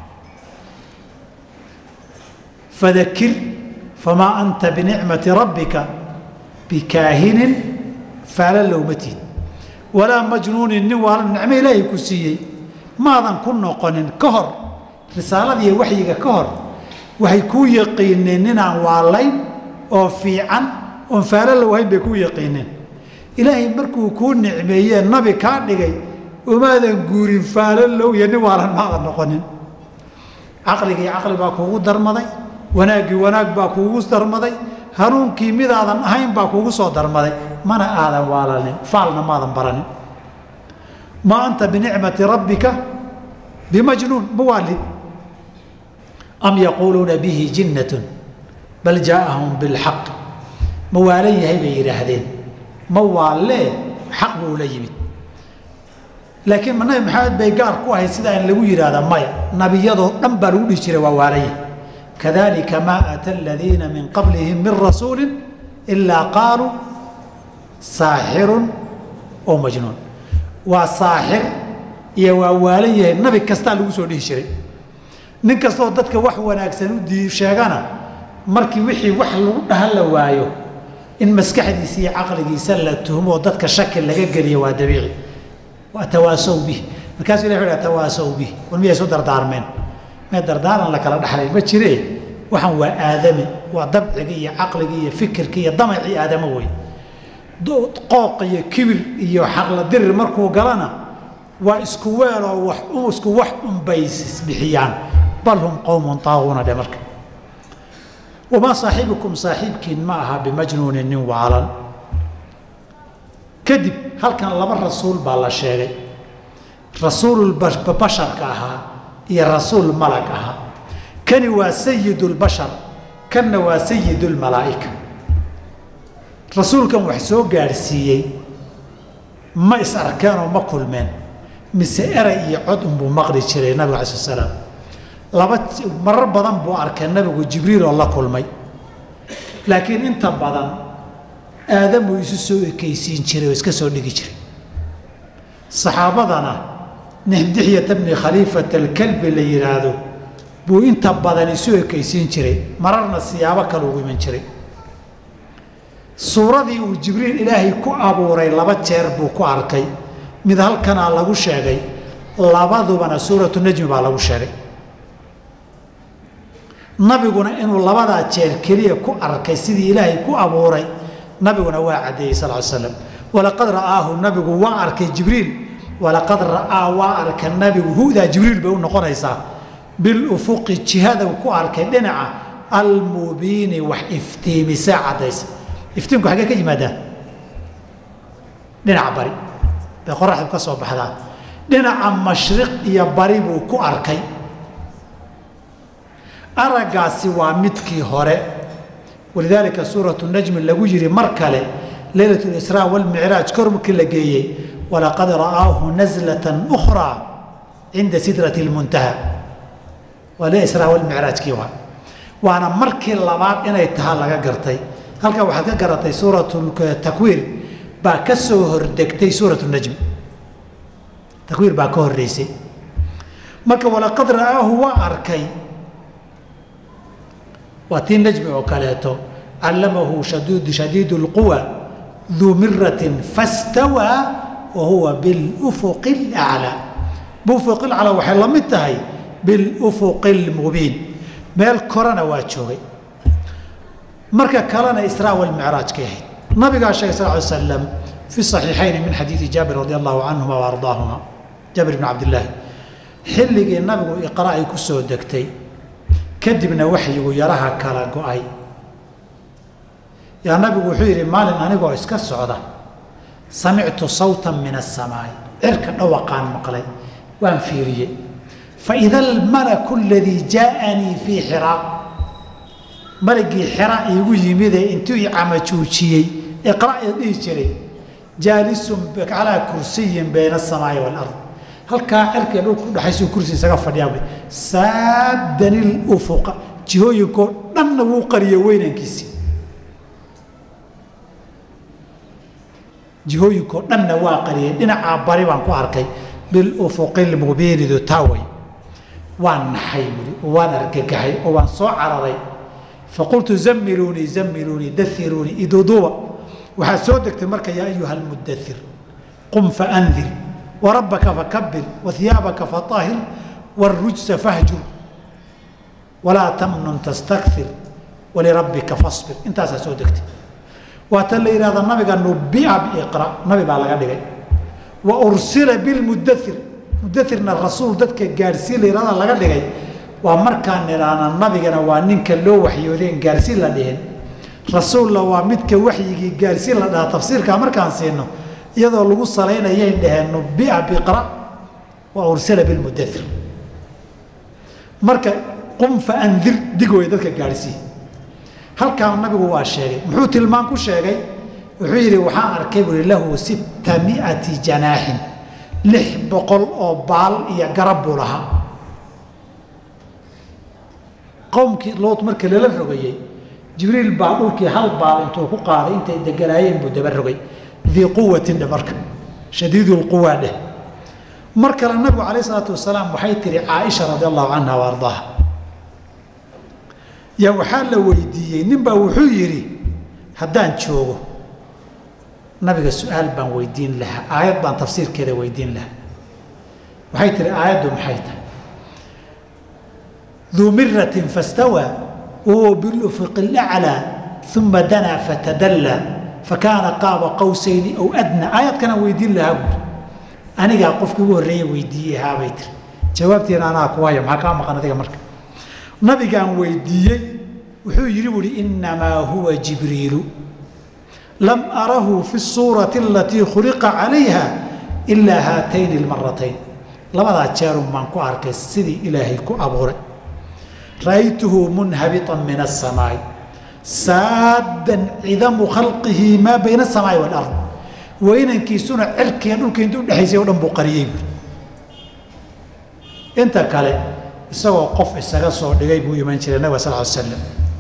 fadakir famaa anta binicmati rabbika bikaahinin faala lowmatid walaa majnuunin nin waalan nicmo ilaahay ku siiyey maadan ku noqonin ka hor risaaladiiyo waxyiga ka hor waxay kuu yaqiineen ninaan waalayn oo fiican oon faalo lowhayn bay kuu yaqiineen ilaahay markuu kuu nicmeeyee nabi kaa dhigay umaadan guurin faalo low iyo nin waalan maadan noqonin caqligii caqli baa kuugu darmaday wanaaggii wanaag baa kuugu darmaday hanuunkii midaadan ahayn baa kuugu soo darmaday mana aadan waalanin faalna maadan baranin maa anta binicmati rabbika bimajnuun mawaalid am yaquuluuna bihi jinnatun bal jaaahum bilxaq ma waalan yahay bay yidhaahdeen ma waalee xaq buu la yimid laakiin ma nabi maxamed bay gaar ku ahayd sidaa in lagu yidhaahda maya nabiyadoo dhan baa lagu dhihi jiray waa waalanyahy kadalika maa ata aladiina min qablihim min rasuuli ilaa qaaluu saaxirun oo majnuun waa saaxir iyo waa waalan yahay nabi kastaa lagu soo dhihi jiray nin kastaoo dadka wax wanaagsan u dii sheegana markii wixii wax lagu dhahan la waayo in maskaxdiisa iyo caqligiisa la tuhmo oo dadka shaki laga geliyo waa dabiici waa tawaasow bih markaasuu ilah wuxu tawaasow bih war miyay isu dardaarmeen mee dardaaran la kala dhaxlay ma jire waxaan waa aadami waa dabcigii iyo caqligii iyo fikirkii iyo damacii aadamo wey qooq iyo kibir iyo xaqla dirir markuu galana waa isku weeloo wax isku wax unbay isbixiyaan bal hum qowmun taaguuna dhe marka wamaa saaxibukum saaxiibkiin ma aha bimajnuunin nin waalan kadib halkan laba rasuul baa la sheegay rasuululbasharka ahaa iyo rasuul malag ahaa kani waa sayidulbashar kanna waa sayidulmalaa'ika rasuulkan wax soo gaadhsiiyey ma is arkeenoo ma kulmeen mise eray iyo cod unbuu maqli jiray nabiga alai sl slaam laba marar badan buu arkay nabigu jibriil oo la kulmay laakiin inta badan aadamuu isu soo ekaysiin jiray oo iska soo dhigi jiray saxaabadana nixdixyata bni khaliifat alkalbi la yidhaahdo buu inta badan isu ekaysiin jiray mararna siyaabo kale ugu iman jiray suuradii uu jibriil ilaahay ku abuuray laba jeer buu ku arkay mid halkanaa lagu sheegay labadubana suuratu najmi baa lagu sheegay nabiguna inuu labadaa jeer keliya ku arkay sidii ilaahay ku abuuray nabiguna waa caddeeyey sal l slam walaqad ra'aahu nabigu waa arkay jibriil walaqad ra'aa waa arka nabigu hudaa jibriil bay u noqonaysaa bilufuqi jihada ku arkay dhinaca almubiini wax iftiimisaa caddaysa iftiinku xaggee ka yimaadaa dhinaca bari bay qoraxdu ka soo baxdaa dhinaca mashriq iyo bari buu ku arkay araggaasi waa midkii hore walidaalika suuratu najmi lagu yidhi mar kale leylat lisraa walmicraaj kor markii la geeyey walaqad ra'aahu naslatan ukhraa cinda sidrati lmuntaha waa le israa walmicraajkii waa waana markii labaad inay tahaa laga gartay halkan waxaad ka garatay suuratu takwiir baa ka soo hordegtay suuratu najmi takwiir baa ka horreysay marka walaqad ra'aahu waa arkay waa tii najmi oo kaleeto callamahu shadiidu اlquwa duu miratin fastawaa wa huwa bilufuqi اlaclaa bufuqi laclaa waxay la mid tahay bilufuqi اlmubiin meel korana waa joogay marka kalena israa walmicraaj ka ahayd nabigaa sheegay sal ly slam fi صaxiixayni min xadiidi jaabir radi allahu canhuma wa ardaahuma jaabir bn cabdillaahi xilligii nabigu iqra ay ku soo degtay kadibna waxyigu yaraha kala go-ay yaa nabigu wuxuu yidhi maalin anigoo iska socda samictu sawtan min asamaa'i cirka dhawaqaan maqlay waan fiiriyey faida almalaku aladii jaaanii fii xiraa malagii xira iigu yimidee intuu i camajuujiyey iqra ee dhihi jiray jaalisun calaa kursiyin bayna asamaa'i waalard halkaa cirkii dhulku udhaxaysuu kursi isaga fadhiyaa saadani lufuqa jihooyinkoo dhanna wuu qariye weynankiisii jihooyinkoo dhanna waa qariyey dhinacaa bari baan ku arkay bilufuqi lmubiinidu taaway waan naxay buhi oo waan argagaxay oo waan soo cararay faqultu zamiluunii zamiluunii dairuunii iduduuba waxaad soo degtay marka yaa ayuha almudair qum faandir warabbaka fakabir wahiyaabaka faahir wاrujsa fahjur walaa tamnun tastakir walirabbika fasbir intaasaa soo degtay waata la yidhahda nabiga nubia biiqra nabi baa laga dhigay wa ursila bilmudair mudairna rasuul dadka gaadhsiin la yihahda laga dhigay waa markaan nidhaahna nabigana waa ninka loo waxyoodeen gaadhsiin la dhihin rasuulla waa midka waxyigii gaadhsiin la dhahaa tafsiirkaa markaan siino iyadoo lagu salaynayay dhaheen nubia biqra wa ursila bilmudair marka qum faandir dig way dadka gaadhsii halkaa nabigu waa sheegay muxuu tilmaan ku sheegay wuxuu yidhi waxaan arkay buui lahu sitta miati janaaxin lix boqol oo baal iyo garab buu lahaa qowmkii lood marka lala rogayey jibriil baa dhulkii hal baal intuu ku qaaday intay deganaayeen buu daba rogay dii quwatin dhe marka shadiidulquwaa dheh mar kale nabigu calayh isalaatu wasalaam waxay tihi caaisha radi allahu canha wa ardaaha yaa waxaa la weydiiyey nin baa wuxuu yidhi haddaan joogo nabiga su-aal baan weydiin lahaa aayad baan tafsiirkeeda weydiin lahaa waxay tihi aayaddu maxay tahay duu miratin fastawaa wahuwa bilufuqi اlaclaa uma danaa fatadallaa fakaana qaaba qawsayni aw adna aayadkanaan weydiin lahaa buuri anigaa qofkii ugu horreeye weydiiyey ahaabay tiri jawaabtiina anaa ku haya maxaa kaa maqan adiga marka nabigaan weydiiyey wuxuu yidhi buuhi innamaa huwa jibriilu lam arahu fi suurati alatii khuliqa calayha ilaa haatayni almaratayn labadaa jeerun baan ku arkay sidii ilaahay ku abuuray ra'aytuhu munhabiطan min aلsamaa'i saaddan cidamu khalqihi maa bayna aلsamaa'i wاlard weynankiisuna cirkiga dhulka inta udhexaysay o dhan buu qariyey buui inta kale isagoo qof isaga soo dhigay buu iman jiray nabig sal l slam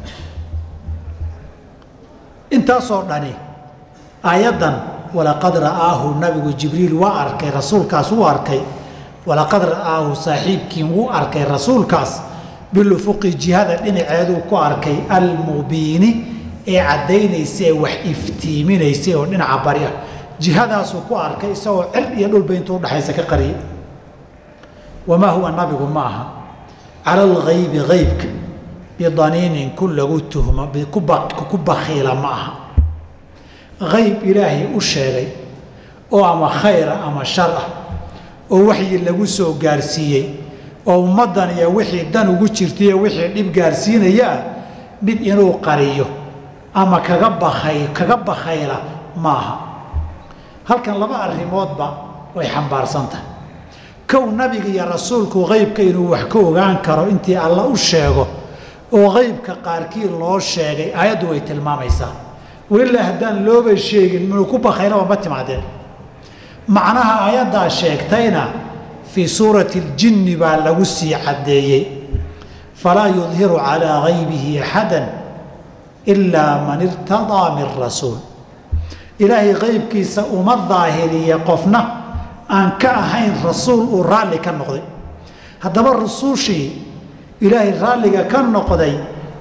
intaasoo dhani aayaddan walaqad ra'aahu nabigu jibriil waa arkay rasuulkaas wuu arkay walaqad ra'aahu saaxiibkiin wuu arkay rasuulkaas bilufuqi jihada dhinaceeduu ku arkay almubiini ee caddaynaysa ee wax iftiiminaysay oo dhinaca bari ah jihadaasuu ku arkay isagoo cir iyo dhulba intuu udhaxaysa ka qariyay wamaa huwa nabigu ma aha cala algaybi gaybka bidaniinin ku lagu tuhmo ku bakhiila ma aha ayb ilaahay u sheegay oo ama khayra ama shar ah oo waxyi lagu soo gaarsiiyey oo ummaddan iyo wixii dan ugu jirtaiyo wixii dhib gaarsiinaya ah mid inuu qariyo ama kaga bakay kaga bakhayla maaha halkan laba arrimoodba way xambaarsan tahay kow nabiga iyo rasuulku qaybka inuu wax ka ogaan karo intii alla u sheego oo qaybka qaarkii loo sheegay aayaddu way tilmaamaysaa walilaa haddaan looba sheegin minuu ku bakaylaba ma timaadeen macnaha aayaddaa sheegtayna fii suurati اljinni baa lagu sii caddeeyey falaa yudhiru calaa gaybihi axada ilaa man irtadaa min rasuul ilaahay qaybkiisa uma daahiriya qofna aan ka ahayn rasuul uu raalli ka noqday haddaba rusuushii ilaahay raalliga ka noqday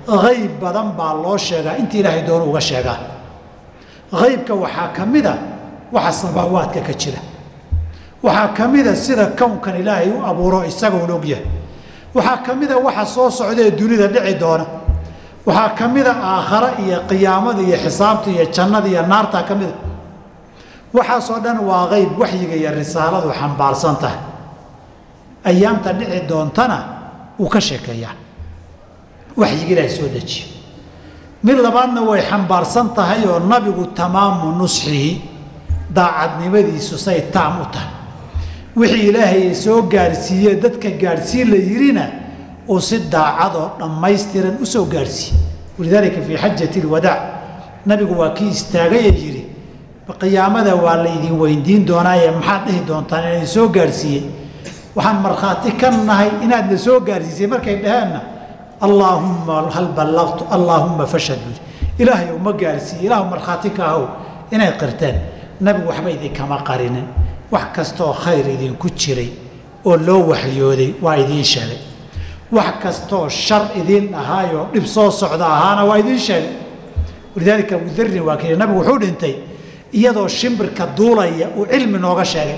hayb badan baa loo sheegaa inta ilaahay doono uga sheegaa haybka waxaa ka mida waxa samaawaadka ka jira waxaa ka mida sida kownkan ilaahay u abuuro isagoon ogyahay waxaa ka mida waxa soo socda ee dunida dhici doona waxaa ka mida aakhare iyo qiyaamada iyo xisaabta iyo jannada iyo naartaa ka mida waxaasoo dhan waa qayb waxyiga iyo risaaladu xambaarsan tahay ayaamta dhici doontana wuu ka sheekeeyaa waxyiga ilaahay soo dejiyo mid labaadna way xambaarsan tahay oo nabigu tamaamu nusxihi daacadnimadiisu say taam u tahay wixii ilaahay soo gaadhsiiye dadka gaadhsiin la yidhina uu si daacadoo dhammaystiran u soo gaadhsiiye walidaalika fii xajati alwadaac nabigu waa kii istaagayee yidhi qiyaamada waa laydin weydiin doonaaye maxaad dhihi doontaan inaan soo gaadhsiiyey waxaan markhaati ka nahay inaadna soo gaadhsiisay markay dhaheenna allaahumma hal ballaqtu allaahumma fashhad buuri ilaahay uma gaadhsiiye ilaahu markhaati ka ahow inay qirteen nabigu waxba idinkama qarinin wax kastaoo khayr idinku jiray oo loo waxyooday waa idiin sheegay wax kastaoo shar idiin ahaayoo dhib soo socda ahaana waa idiin sheegay walidaalika abudarin waa kii nabigu wuxuu dhintay iyadoo shimbirka duulaya uu cilmi nooga sheegay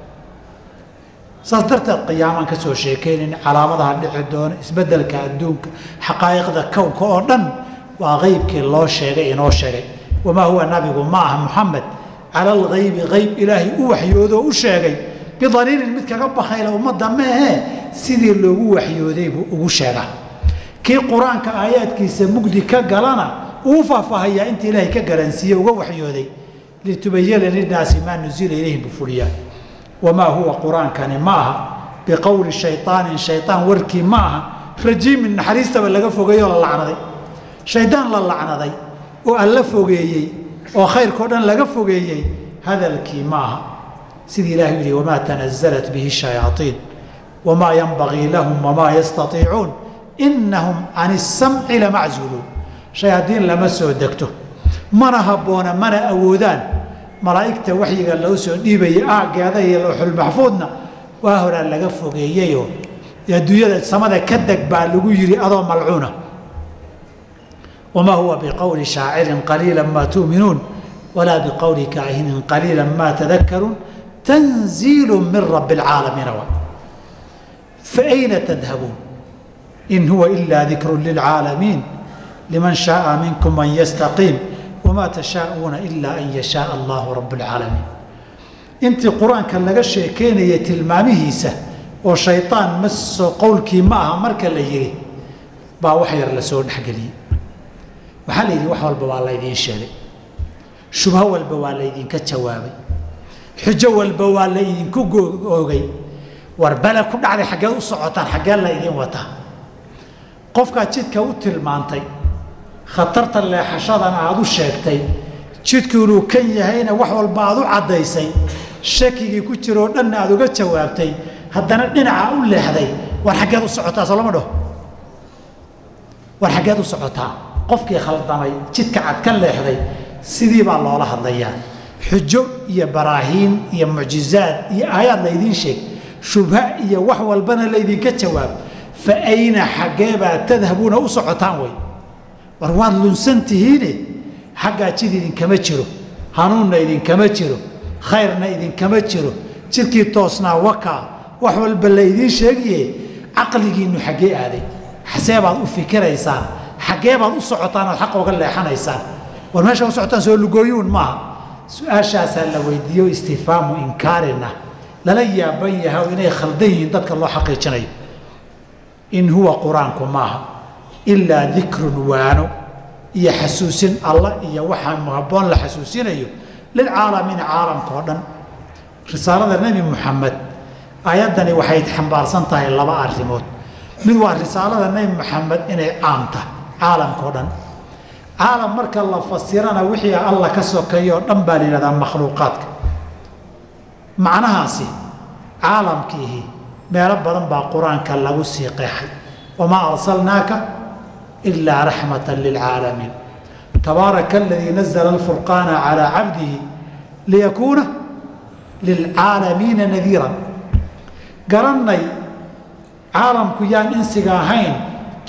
saas darteed qiyaamaan ka soo sheekaynayn calaamadaha dhici doona isbeddelka adduunka xaqaa'iqda kownka oo dhan waa qeybkii loo sheegay inoo sheegay wamaa huwa nabigu ma aha muxamed cala alghaybi hayb ilaahay u waxyoodoo u sheegay bidaliilin mid kaga bakayla ummadda meehee sidii loogu waxyooday buu ugu sheegaa kii qur-aanka aayaadkiisa mugdi ka galana uu faahfaahayaa inta ilaahay ka garansiiye uga waxyooday litubayana linaasi maa nuzila ilayhim buu fuliyaa wamaa huwa qur-aankani ma aha biqowli shayaanin shayaan warkii ma aha rajiimin naxariistaba laga fogeeyey oo la lacnaday shaydaan la lacnaday oo alla fogeeyey oo khayrkao dhan laga fogeeyey hadalkii ma aha sidii ilahi yihi wamaa tanazalat bihi shayaaiin wamaa yanbagii lahum wamaa yastaiicuun inahum can isamci lamaczuuluun shayaadiin lama soo degto mana habboona mana awoodaan malaa'igta waxyiga loo soo dhiibayay aaggeeda iyo lowxulmaxfuudna waa horaa laga fogeeyeyoo adduunyada samada ka deg baa lagu yidhi adoo malcuuna wamaa huwa biqowli shaacirin qaliila maa tu'minuun walaa biqowli kaahinin qaliila maa tadakaruun tanziilu min rabbi alcaalamiina wa faayna tadhabuun in huwa ilaa dikru lilcaalamiin liman shaaa minkum an yastaqiim wamaa tashaauuna ilaa an yashaaa allahu rabb alcaalamiin intii qur-aanka laga sheekeynaya tilmaamihiisa oo shayaan maso qowlkii ma aha marka la yidhi baa wax yar la soo dhexgeliyey waxaa la yidhi wax walba waa laydiin sheegay shubho walba waa laydinka jawaabay xujo walba waa la idinku oogay war bale ku dhacday xaggeed u socotaan xaggee la idin wataa qofkaad jidka u tilmaantay khatarta leexashadana aada u sheegtay jidku inuu kan yahayna wax walba aada u caddaysay shakigii ku jiroo dhanna aada uga jawaabtay haddana dhinaca u leexday war xaggeed u socotaa soo lama dhaho war xaggeed u socotaa qofkii khaldamay jidka cad ka leexday sidii baa loola hadlayaa xujo iyo baraahiin iyo mucjizaad iyo aayaad laydiin sheeg shubha iyo wax walbana laydinka jawaab fa ayna xaggeebaa tadhabuuna u socotaan wey war waad lunsan tihiine xaggaa jid idinkama jiro hanuunna idinkama jiro khayrna idinkama jiro jidkii toosnaa wakaa wax walba laydiin sheegiye caqligiinnu xaggee aaday xasee baad u fikiraysaan xaggee baad u socotaan ood xaqa uga leexanaysaan war meesha u socotaan soo lugooyuun maaha su-aashaasaa la weydiiyo istifhaamu inkaarina lala yaaban yahay oo inay khaldan yihiin dadka loo xaqiijinayo in huwa qur-aanku maaha ilaa dikrun waano iyo xasuusin allah iyo waxaa habboon la xasuusinayo lilcaalamiina caalamka oo dhan risaalada nebi muxamed aayaddani waxay xambaarsan tahay laba arrimood mid waa risaalada nebi moxamed inay caam tahay caalamka oo dhan caalam marka la fasirana wixii alla ka sokeeyo oo dhan baa la yidhahdaa makhluuqaadka macnahaasi caalamkiihi meelo badan baa qur-aanka lagu sii qeexay wamaa arsalnaaka ilaa raxmata lilcaalamiin tabaaraka aladii nazla alfurqaana calaa cabdihi liyakuuna lilcaalamiina nadiiran garannay caalamku yaan insiga ahayn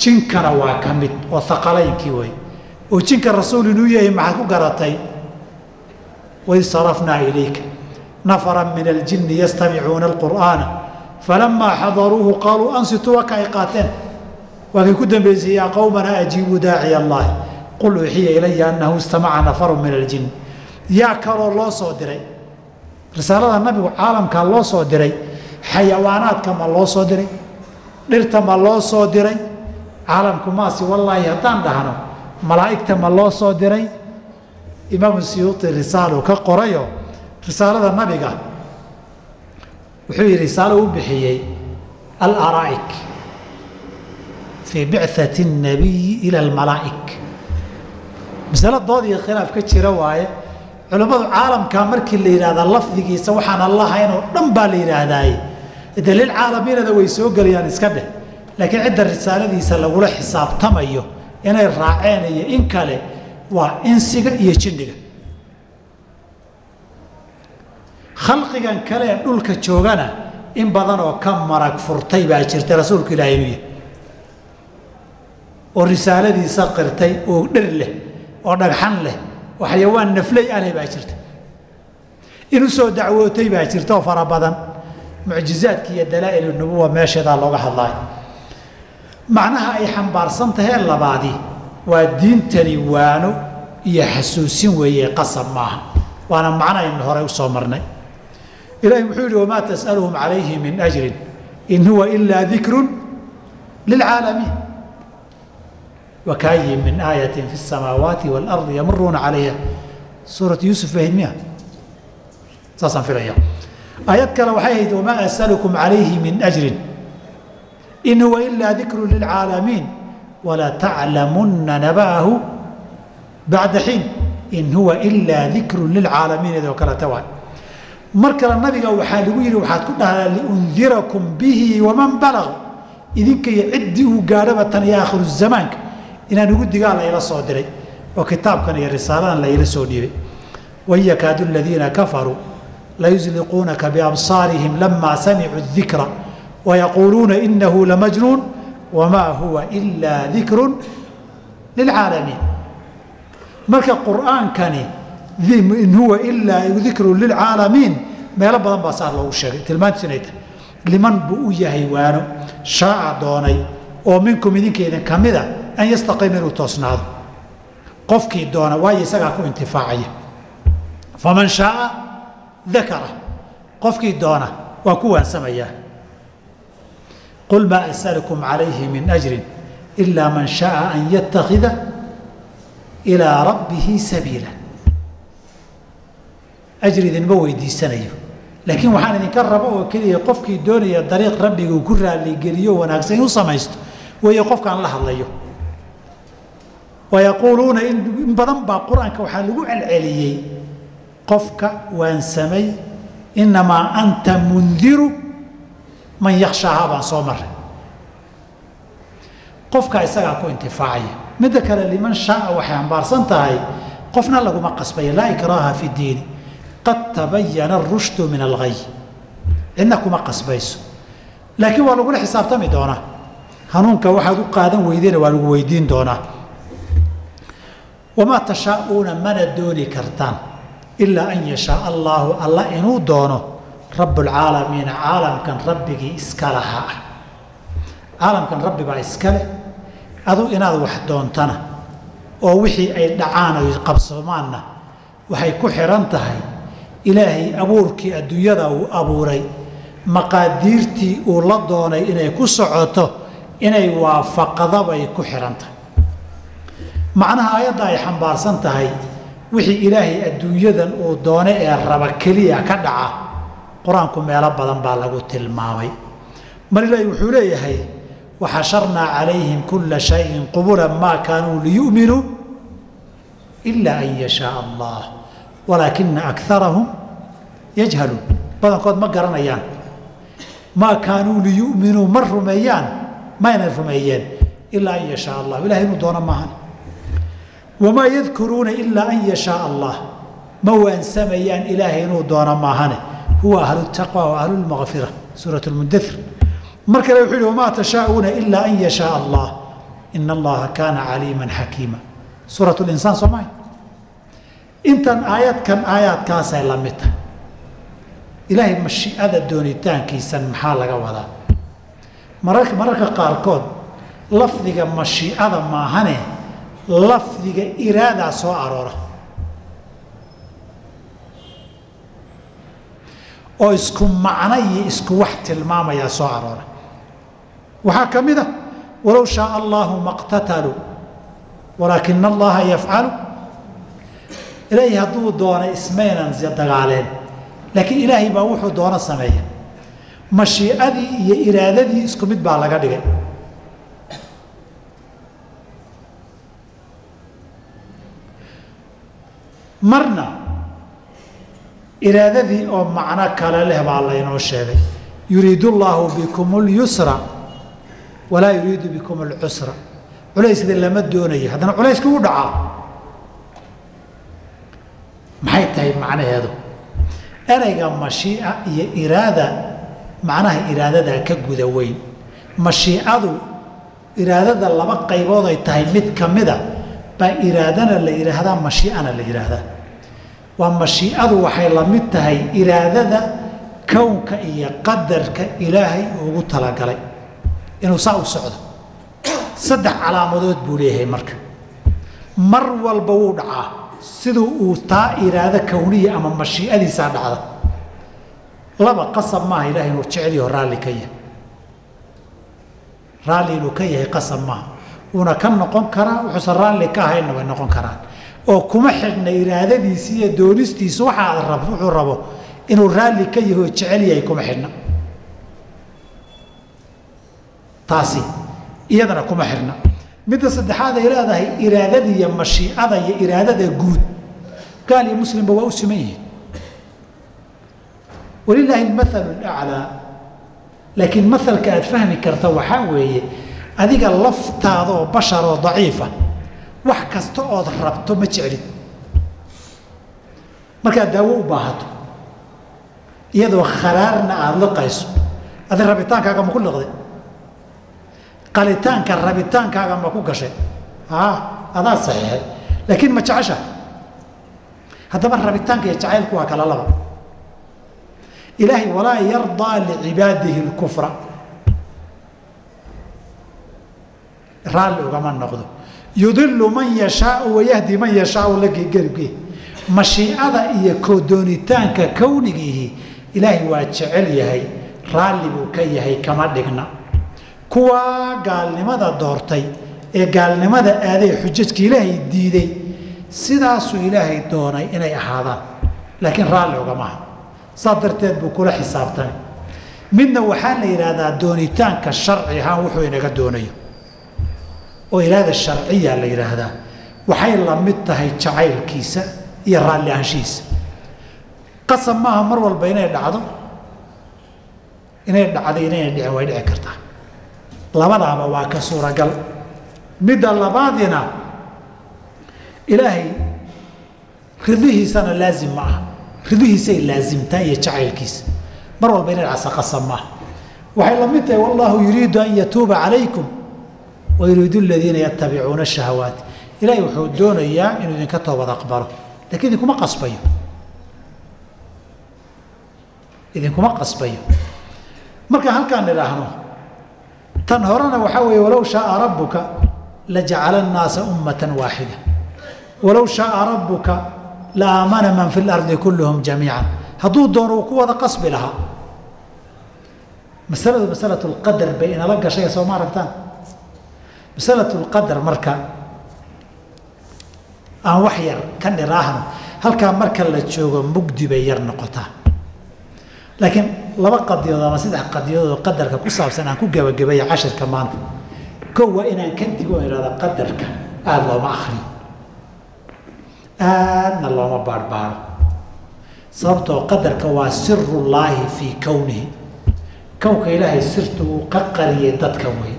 jinkana waa ka mid oo haqalaynkii wey oo jinka rasuul inuu yahay maxaad ku garatay waid sarafnaa ilayka nafara min aljinni yastamicuuna alqur'aana falamaa xadaruuhu qaaluu ansituu waka ay qaateen waa kay ku dambaysay yaa qowmana ajiibuu daaciya allaahi qul uuxiya ilaya annahu istamaca nafaru min aljin yaa kaloo loo soo diray risaalada nabigu caalamkaa loo soo diray xayawaanaadka ma loo soo diray dhirta ma loo soo diray caalamku maasi wallaahi haddaan dhahno malaa'igta ma loo soo diray imaamu siyuuti risaalo ka qorayo risaalada nabiga wuxuu yidhi risaalo u bixiyey alaraa'ik fii bicati الnabiyi ila almalaa'ik masalo dood iyo khilaaf ka jira waaye culammadu caalamkaa markii la yidhahdaa lafdigiisa waxaan allahayn oo dhan baa la yidhaahdaaye de lilcaalamiinada way soo gelayaan iska dheh laakiin cidda risaaladiisa lagula xisaabtamayo inay raaceen iyo in kale waa insiga iyo jinniga khalqigan kale ee dhulka joogana in badan oo ka marag furtay baa jirta rasuulku ilaahay inuu yahay oo risaaladiisa qirtay oo dhir leh oo dhagxan leh oo xayawaan nafley aleh baa jirta in u soo dacwootay baa jirta oo fara badan mucjizaadki iyo dalaa'il nubuwa meesheedaa looga hadlaayo macnaha ay xambaarsan tahee labaadi waa diintani waano iyo xasuusin weeye qasab maaha waana macno aynu horey u soo marnay ilaahi wuxuu yidhi wamaa tas'aluhum calayhi min ajrin in huwa ilaa dikrun lilcaalamiin wakaayin min aayatin fi الsamaawaati wاlardi yamuruuna calayha suuratu yuusuf ahayd miya saasaan filaya aayad kale waxay ahayd wamaa asalukum calayhi min ajrin in huwa ilaa dikru lilcaalamiin walataclamunna naba'ahu bacda xiin in huwa ilaa dikru lilcaalamiin idoo kaleta waay mar kale nabiga waxaa lagu yidhi waxaad ku dhahdaa liundirakum bihi waman balag idinka iyo ciddii uu gaadhaba tan iyo aakhiru zamaanka inaan ugu digaa la ila soo diray oo kitaabkan iyo risaaladan la ila soo dhiibay wain yakaadu aladiina kafaruu layusliquunaka biabsaarihim lamaa samicuu dikra wayaquuluuna inahu lamajnuun wamaa huwa ilaa dikrun lilcaalamiin marka qur'aankani in huwa ilaa dikrun lilcaalamiin meelo badan baa saa loogu sheegay tilmaantiisu inay tahay liman buu u yahay waano shaaca doonay oo minkum idinka idin ka mida an yastaqiima inuu toosnaado qofkii doona waayo isagaa ku intifaacaya faman shaaa dakara qofkii doona waa ku waansamayaa qul maa asalukum calayhi min ajrin ilaa man shaaa an yattakhida ilaa rabbihi sabiila ajri idinma weydiisanayo laakiin waxaan idinka rabo oo keliya qofkii doonaya dariiq rabbiga uu ku raaligeliyo wanaagsan in u samaysto weeye qofkaan la hadlayo wayaquuluuna in badan baa qur-aanka waxaa lagu celceliyey qofka waansamay innamaa anta mundiru man yakhshaahaa baan soo maray qofka isagaa ku intifaacaya midda kale liman shaaa waxay ambaarsan tahay qofna laguma qasbaya laa ikraaha fi diini qad tabayana arushdu min alghay cidna kuma qasbayso laakiin waa lagula xisaabtami doonaa hanuunka waxaad u qaadan weydena waa lagu weydiin doonaa wamaa tashaa'uuna mana dooni kartaan ilaa an yashaaa allaahu alla inuu doono rabbulcaalamiina caalamkan rabbigii iska lahaa ah caalamkan rabbi baa iska leh adu inaad wax doontana oo wixii ay dhacaan oy qabsamaanna waxay ku xidhan tahay ilaahay abuurkii adduunyada uu abuuray maqaadiirtii uu la doonay inay ku socoto inay waafaqdabay ku xidhan tahay macnaha aayadda ay xambaarsan tahay wixii ilaahay adduunyadan uu doone ee raba keliya ka dhaca qur-aanku meelo badan baa lagu tilmaamay mar ilaahi wuxuu leeyahay waxasharnaa calayhim kulla shayin qubulan maa kaanuu liyu'minuu ilaa an yashaaa allah walaakina akarahum yajhaluun badankood ma garanayaan maa kaanuu liyu'minuu ma rumeeyaan mayna rumeeyeen ilaa an yashaa allah ilahay inuu doono maahan wamaa yadkuruuna ilaa an yashaaa allah ma waansamayaan ilaahay inuu doono maahane huwa ahlu taqwa wa ahlu lmaqfira suurat lmudathir mar kale wuxuu yihi wamaa tashaa'uuna ilaa an yashaaa allah ina allaha kaana caliiman xakiima suurat linsaan soo mahay intan aayadkan aayaadkaasay la mid tahay ilaahay mashiicada doonitaankiisan maxaa laga wadaa mararka mararka qaarkood lafdiga mashiicada maahane lafdiga iraadaa soo aroora oo isku macno iyo isku wax tilmaamayaa soo aroora waxaa ka mid a walow shaaa allaahu maqtataluu walaakina allaha yafcalu ilaahay hadduu doona ismaynan dagaaleen laakiin ilaahay baa wuxuu doono sameeya mashiicadii iyo iraadadii isku mid baa laga dhigay marna iraadadii oo macno kale leh baa laynoo sheegay yuriidu llaahu bikum اlyusra walaa yuriidu bikum اlcusra culaysda lama doonayo haddana culayska u dhacaa maxay tahay macnaheedu ereyga mashiica iyo iraada macnaha iraadadaa ka guda weyn mashiicadu iraadada laba qaybood ay tahay mid ka mida baa iraadana la yidhaahdaa mashiicana la yidhaahdaa waa mashiicadu waxay la mid tahay iraadada kownka iyo qadarka ilaahay ugu talagalay inuu saa u socdo saddex calaamadood buu leeyahay marka mar walba wuu dhacaa siduu uu taa iraado kowniya ama mashiicadiisaa dhacda laba qasab maaha ilahay inuu jecelyaho raalli ka yahay raalli inuu ka yahay qasab maaha wuuna ka noqon karaa wuxuusan raalli ka ahaynna way noqon karaan oo kuma xidhna iraadadiisi iyo doonistiisu waxaa rab wuxuu rabo inuu raalli ka yahay oo jecel yahay kuma xidhna taasi iyadana kuma xidhna midda saddexaad ay leedahay iraadada iyo mashiicada iyo iraadada guud gaal iyo muslimba waa u siman yihiin walilaahi almathalu alaclaa laakiin mathalka aad fahmi karta waxaa weeye adiga laftaada oo bashar oo daciifa wax kasta ood rabto ma jeclid markaad daawo u baahato iyadoo kharaarna aada liqayso adi rabitaankaaga ma ku liqday qalitaanka rabitaankaaga ma ku gashay a adaa saxiixay laakiin ma jecesha haddaba rabitaanka iyo jacaylku waa kala laba ilaahay walaa yardaa licibaadihi اlkufra raalli ugama noqdo yudilu man yashaau wayahdi man yashaau la gegerge mashiicada iyo kodoonitaanka kownigiihi ilaahay waa jecel yahay raalli buu ka yahay kama dhigna kuwaa gaalnimada doortay ee gaalnimada aaday xujajka ilaahay diiday sidaasuu ilaahay doonay inay ahaadaan laakiin raalli ugamaha saas darteed buu kula xisaabtami midna waxaa la yidhaahdaa doonitaanka sharci ahaan wuxuu inaga doonayo oo iraada sharciya la yidhaahdaa waxay la mid tahay jacaylkiisa iyo raalli ahaanshihiisa qasab maaha mar walba inay dhacdo inay dhacday inayna dhicin way dhici kartaa labadaaba waa ka suuragal midda labaadina ilaahay ridihiisana laazim ma aha ridihiisay laazimtaa iyo jacaylkiisa mar walba inay dhacsa qasab maaha waxay la mid tahay wallahu yuriidu an yatuuba calaykum wayuriidu aladiina yatabicuuna shahawaati ilaahay wuxuu doonayaa inuu idinka toobad aqbalo lakiin idinkuma qasbayo idinkuma qasbayo marka halkaan idhaahno tan horena waxaa weeye walow shaaa rabbuka lajacala annaasa ummatan waaxida walow shaaa rabbuka la aamana man fi lardi kulluhum jamiica hadduu doono uu ku wada qasbi lahaa masaladu masalatu lqadar bay inala gashay soo ma aragtaan masalatu lqadar marka aan wax yar ka niraahno halkaa marka la joogo mugdi bay yar noqotaa laakiin laba qadiyadood ama saddex qadiyadood oo qadarka ku saabsan aan ku gebagabeeya cashirka maanta kow waa inaan ka digo o ihahda qadarka aada looma akriyo aadna looma baarhbaaro sababtoo qadarka waa sirullaahi fii kownihi kownka ilaahay sirtu uu ka qariyay dadka wey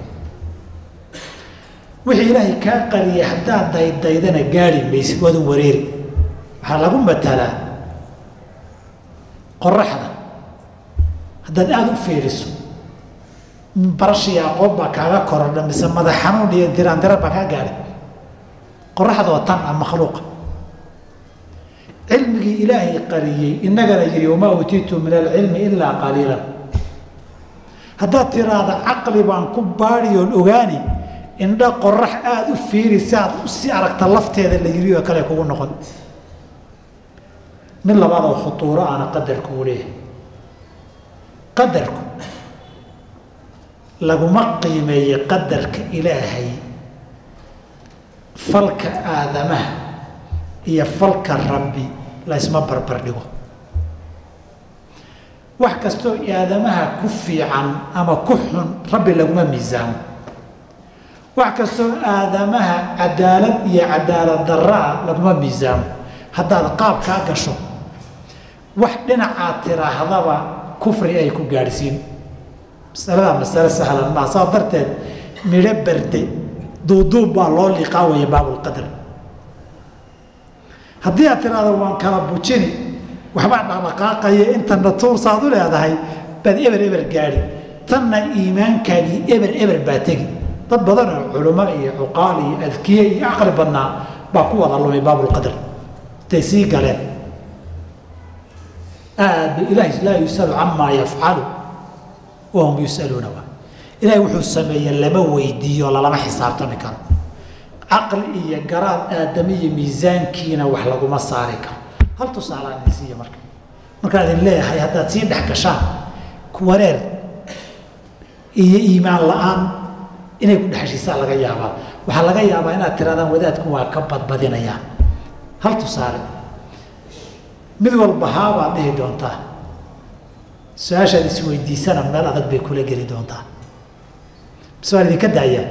wixii ilaahay kaa qariyay haddaad daydaydana gaari maysid waadu wareeri waxaa lagu matalaa qoraxda haddaad aada u fiiriso barashiya aqoon baa kaaga korodha mise madax xanuun iyo diraandira baa kaa gaadhay qoraxdoo tan a makhluuqa cilmigii ilaahay qariyey innagana yidhi wamaa uutiitu min alcilmi ilaa qaliilan haddaad tiraahda caqli baan ku baadi oon ogaani indha qorax aada u fiiri si aad si aragta lafteeda la yiri oo kale kugu noqon mid labaad oo khutuuro aana qadarku u leeyahay qadarku laguma qiimeeyey qadarka ilaahay falka aadamaha iyo falka rabbi la ysma barbar dhigo wax kastoo aadamaha ku fiican ama ku xun rabbi laguma miisaamo wax kastoo aadamaha cadaalad iyo cadaalad daraa laguma miisaamo haddaad qaab kaa gasho wax dhinacaad tiraahdaba kufri ay ku gaadhsiin masaladaa masale sahlan maa saa darteed midho berde duuduub baa loo liqaa waya baabulqadar haddii aad tiraahdo waan kala bujini waxbaa dhaqdhaqaaqaya intana tuur saad u leedahay baad eber eber gaadhi tanna iimaankaagii eber eber baa tegi dad badan oo culamo iyo cuqaal iyo adkiye iyo caqli badnaa baa ku wada lumay baabulqadar intay sii galeen aad ilaahi laa yusalu camaa yafcalu wahum yusaluuna waa ilaahay wuxuu sameeye lama weydiiyo lalama xisaabtami karo caqli iyo garaad aadami iyo miisaankiina wax laguma saari karo hal tusaalaan idin siiya marka markaan idin leeyahay haddaad sii dhex gashaan wareer iyo iimaan la-aan inay ku dhexeshiisaan laga yaabaa waxaa laga yaabaa inaad tirahdaan wadaadku waa ka badbadinayaa hal tusaale mid walba haabaad dhihi doontaa su-aashaad isweydiisana meel adag bay kula geli doontaa bise waan idinka daayaa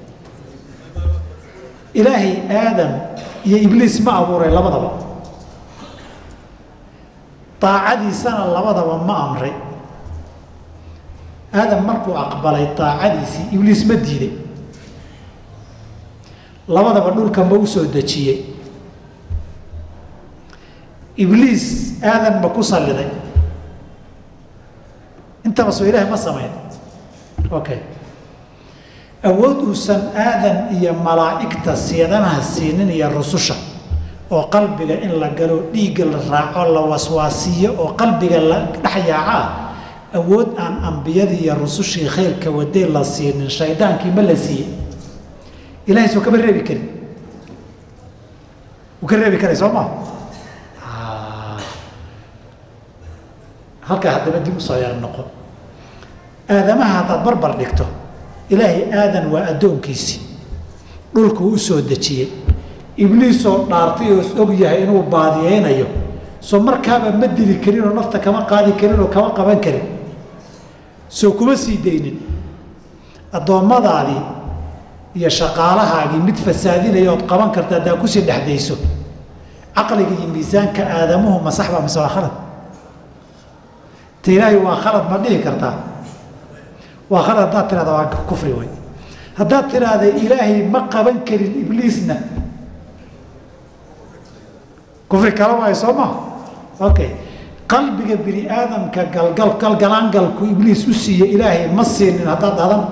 ilaahay aadam iyo ibliis ma abuuray labadaba daacadiisana labadaba ma amray aadam markuu aqbalay daacadiisii ibliis ma diiday labadaba dhulka ma u soo dejiyey ibliis aadan ma ku salliday intaba soo ilaahay ma samayn okay awood uusan aadan iyo malaa'igta siidamaha siinin iyo rususha oo qalbiga in la galo dhiigga la raaco la waswaasiiyo oo qalbiga la dhex yaacaa awood aan ambiyadii iyo rusushii khayrka wadee la siinin shaydaankii ma la siiyey ilahay soo kama reebi karin wuu ka reebi karay soo maa halkaa haddaba dib usoo yar noqo aadamaha haddaad barbar dhigto ilaahay aadan waa addoonkiisii dhulku u soo dejiyey ibliisoo dhaartay oo is og yahay inuu baadiyeynayo soo markaaba ma dili karin oo nafta kama qaadi karin oo kama qaban karin soo kuma sii daynin addoommadaadii iyo shaqaalahaagii mid fasaadinaya ood qaban karta haddaa kusii dhexdayso caqliga iyo miisaanka aadamuhu ma sax baa mise waa khalad ta ilaahay waa khalad ma dhihi kartaa waa khalad haddaad tirahda waa kufri wey haddaad tiraahda ilaahay ma qaban karin ibliisna kufri kala waayo soo maha okay qalbiga bini aadamka galgal galgalaangalku ibliis u siiye ilaahay ma siinin haddaad dhahdana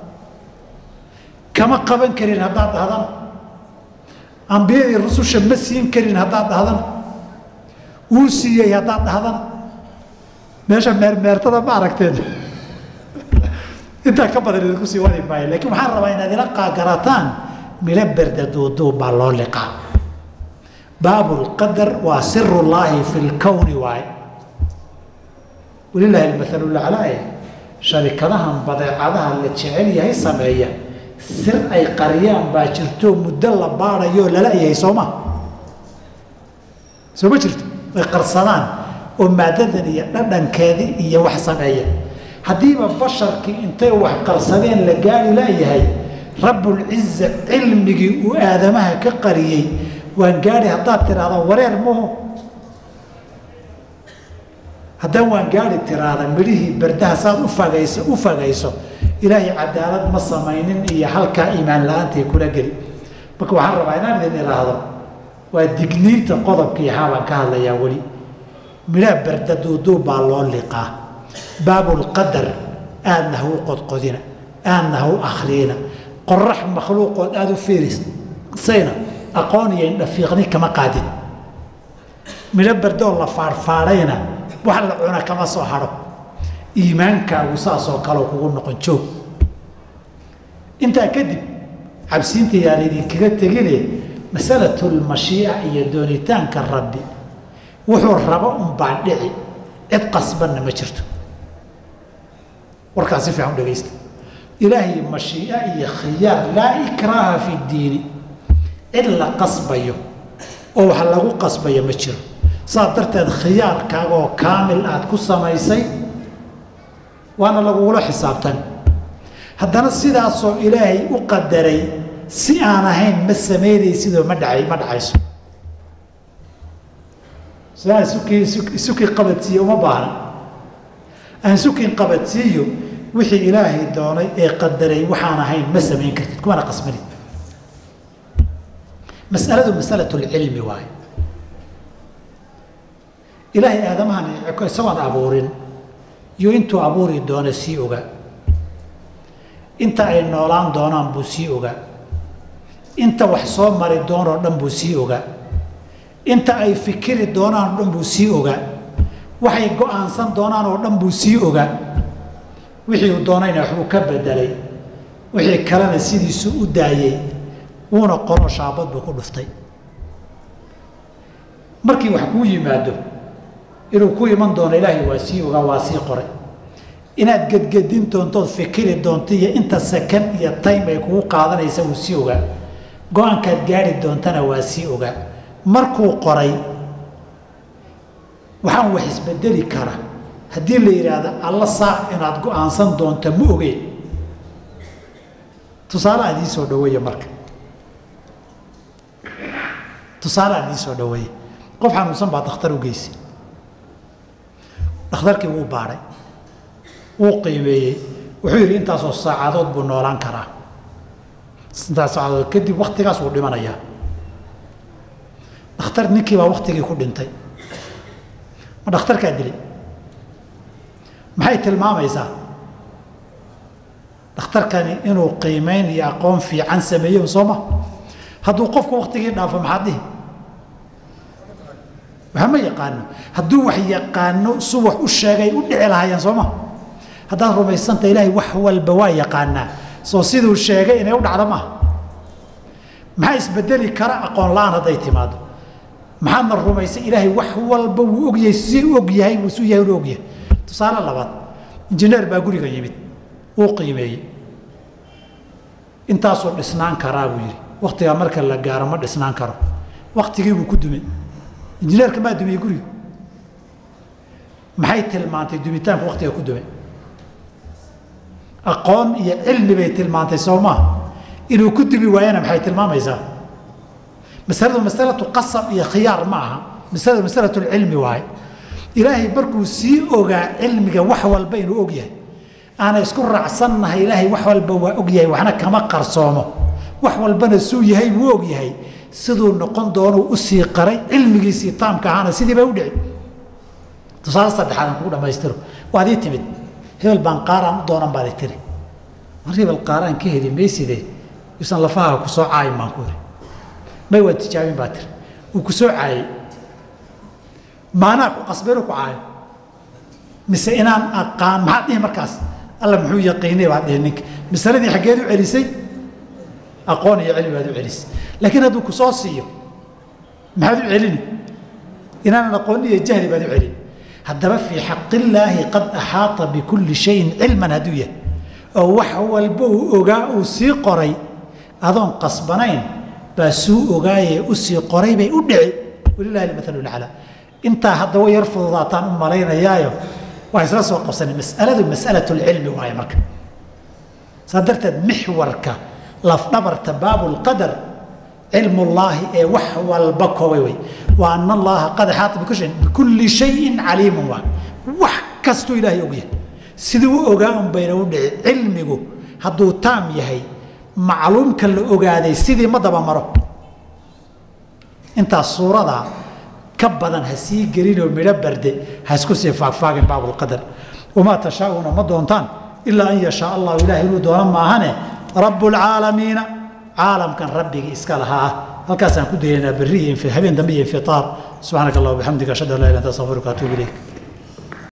kama qaban karin haddaad dhahdana ambiyadii rususha ma siin karin haddaad dhahdana wuu siiyey haddaad dhahdana meesha meermeertada ma aragteen intaa ka badan idinku sii wadi maayo lakiin waxaan rabaa inaad ila qaagarataan milo berda duuduub baa loo liqaa baabu lqadar waa siru llaahi fi lkowni waaye walilaahi almathalu laclaaye sharikadahan badeecadaha la jecel yahay sameeya sir ay qariyaan baa jirto muddo la baadhayoo lala yahay sooma soo ma jirto ay qarsadaan oo maadadan iyo dhadhankeedii iyo wax sameeya haddiiba basharkii intay wax qarsadeen la gaari laayahay rabbulciza cilmigii uu aadamaha ka qariyey waan gaari haddaad tiraahdo wareer maho haddaan waan gaari tiraahda midhihii berdaha saad u fagayso u fagayso ilaahay cadaalad ma samaynin iyo halkaa iimaan la-aantai kula geli marka waxaan rabaa inaan idin idhaahdo waa digniinta qodobkii haabaan ka hadlayaa weli midhaha berda duuduub baa loo liqaa baabulqadar aadna ha u qodqodina aadna ha u akhriyina qorax makhluuqood aada u fiirisayna aqoon iyo indhafiiqni kama qaadin midho bardoo la faarfaadhayna wax la cuna kama soo hadho iimaankaagu saasoo kaleo kugu noqon joog intaa kadib cabsiinta yaan idinkaga tegine masalatlmashiica iyo doonitaanka rabbi wuxuu rabo unbaa dhici cid qasbanna ma jirto warkaas si fiican u dhegaysta ilaahay mashiica iyo khiyaar laa ikraaha fi ddiini cid la qasbayo oo wax lagu qasbayo ma jiro saas darteed khiyaarkaagaoo kaamil aad ku samaysay waana lagugula xisaabtan haddana sidaasoo ilaahay u qadaray si aan ahayn ma samaynaysidoo ma dha ma dhacayso sidaa isukii isukii qabadsiiye uma baahna aan sukin qabadsiiyo wixii ilaahay doonay ee qadaray waxaan ahayn ma samayn kartid kumana qasbanid masaladu masalatulcilmi waaye ilaahay aadamahan isagoon abuurin iyo intuu abuuri doona sii ogaa inta ay noolaan doonaan buu sii ogaa inta wax soo mari doonoo dhan buu sii ogaa inta ay fikiri doonaan oo dhan buu sii ogaa waxay go-aansan doonaan oo dhan buu sii ogaa wixii uu doonayna waxbuu ka bedelay wixii kalena sidiisuu u daayey wuuna qoro shaabad buu ku dhuftay markii wax kuu yimaado inuu ku iman doono ilaahay waa sii ogaa waa sii qoray inaad gedgedin doontood fikiri doonto iyo inta sakan iyo time ay kugu qaadanaysa wuu sii ogaa go-aankaad gaari doontana waa sii ogaa markuu qoray waxaan wax isbedeli kara haddii la yidhaahdo alla saac inaad go-aansan doonto ma ogeen tusaale aan idiin soo dhaweeye marka tusaale aan idiin soo dhaweeye qof xanuunsan baa dakhtar u geysay dhakhtarkii wuu baadhay wuu qiimeeyey wuxuu yidhi intaasoo saacadood buu noolaan karaa intaas saacadood kadib waktigaas wuu dhimanayaa dhakhtar ninkii baa waktigii ku dhintay ma dhakhtarkaa dilay maxay tilmaamaysaa dhakhtarkani inuu qiimeyn iyo aqoon fiican sameeyo sooma hadduu qofku waktigii dhaafo maxaad dhihi waxa ma yaqaano hadduu wax yaqaano su wax u sheegay u dhici lahaayeen sooma haddaad rumaysanta ilaahay wax walba waa yaqaanaa soo siduu sheegay inay u dhacdo maaha maxaa isbedeli kara aqoon la-aan hadday timaado maxaadna rumaysay ilaahay wax walba wuu ogyahay si og yahay wuu su yahay unu ogyahay tusaale labaad injineer baa guriga yimid wuu qiimeeyey intaasuu dhisnaan karaa buu yidhi waktigaa marka la gaaro ma dhisnaan karo waktigii buu ku dumay injineerka maa dumiyey guriga maxay tilmaantay dumitaanku waktiga ku dumay aqoon iyo cilmi bay tilmaantay soo maa inuu ku dumi waayana maxay tilmaamaysaa masaladu masalatu qasab iyo khiyaar ma aha masaladu masalatu lcilmi waaye ilaahay markuu sii ogaa cilmiga wax walba inuu og yahay aana isku raacsannahay ilaahay wax walba waa og yahay waxna kama qarsoomo wax walbana suu yahay wuu og yahay siduu noqon doonuu usii qaray cilmigiisii taamka ahaana sidii bay u dhici tusaale saddexaad aan kugu dhamaystiro waad ii timid hebel baan qaaraan u doonan baad i tiri mar hebel qaaraan ka heli mayside yuusan lafaha ku soo caayin baan ku iri may waad tijaabin baa tiri wuu ku soo caayey maanaa ku qasbaynu ku caayo mise inaan aqaan maxaad dhihi markaas alla muxuu yaqiinay baad dhihi ninka masaladii xaggeed u celisay aqoon iyo cilmi baad u celisay laakiin hadduu ku soo siiyo maxaad u celini inaanan aqoon iyo jahli baad u celini haddaba fii xaqillaahi qad axaata bikulli shayin cilman hadduu yahay oo wax walba uu ogaa uu sii qoray adoon qasbanayn baa suu ogaayee u sii qoray bay u dhici walilahi almathalu laclaa intaa hadda way yar fududaataan u malaynayaayo waa isla soo qabsanay masaladu masalatu lcilmi waaye marka saa darteed mixwarka lafdhabarta baabulqadar cilmullaahi ee wax walba koobay wey wa ana allaha qad axaata bikulli shayin bikulli shayin caliimun waa wax kastuu ilaahay ogyahay siduu u ogaa un bayna u dhici cilmigu hadduu taam yahay macluumka la ogaaday sidii ma daba maro intaas suuradaa ka badan ha sii gelinoo midho barde ha isku sii faagfaagin baabulqadar wamaa tashaa'uuna ma doontaan ilaa an yashaa allahu ilaah inuu doono maahane rabu lcaalamiina caalamkan rabbigii iska lahaa halkaasaan ku dayaynaa berri iyo habeen dambe iyo infiaar subxaanaka allah wabixamdika ashhadu an la ilah anta astaqfiruka atuub ilayk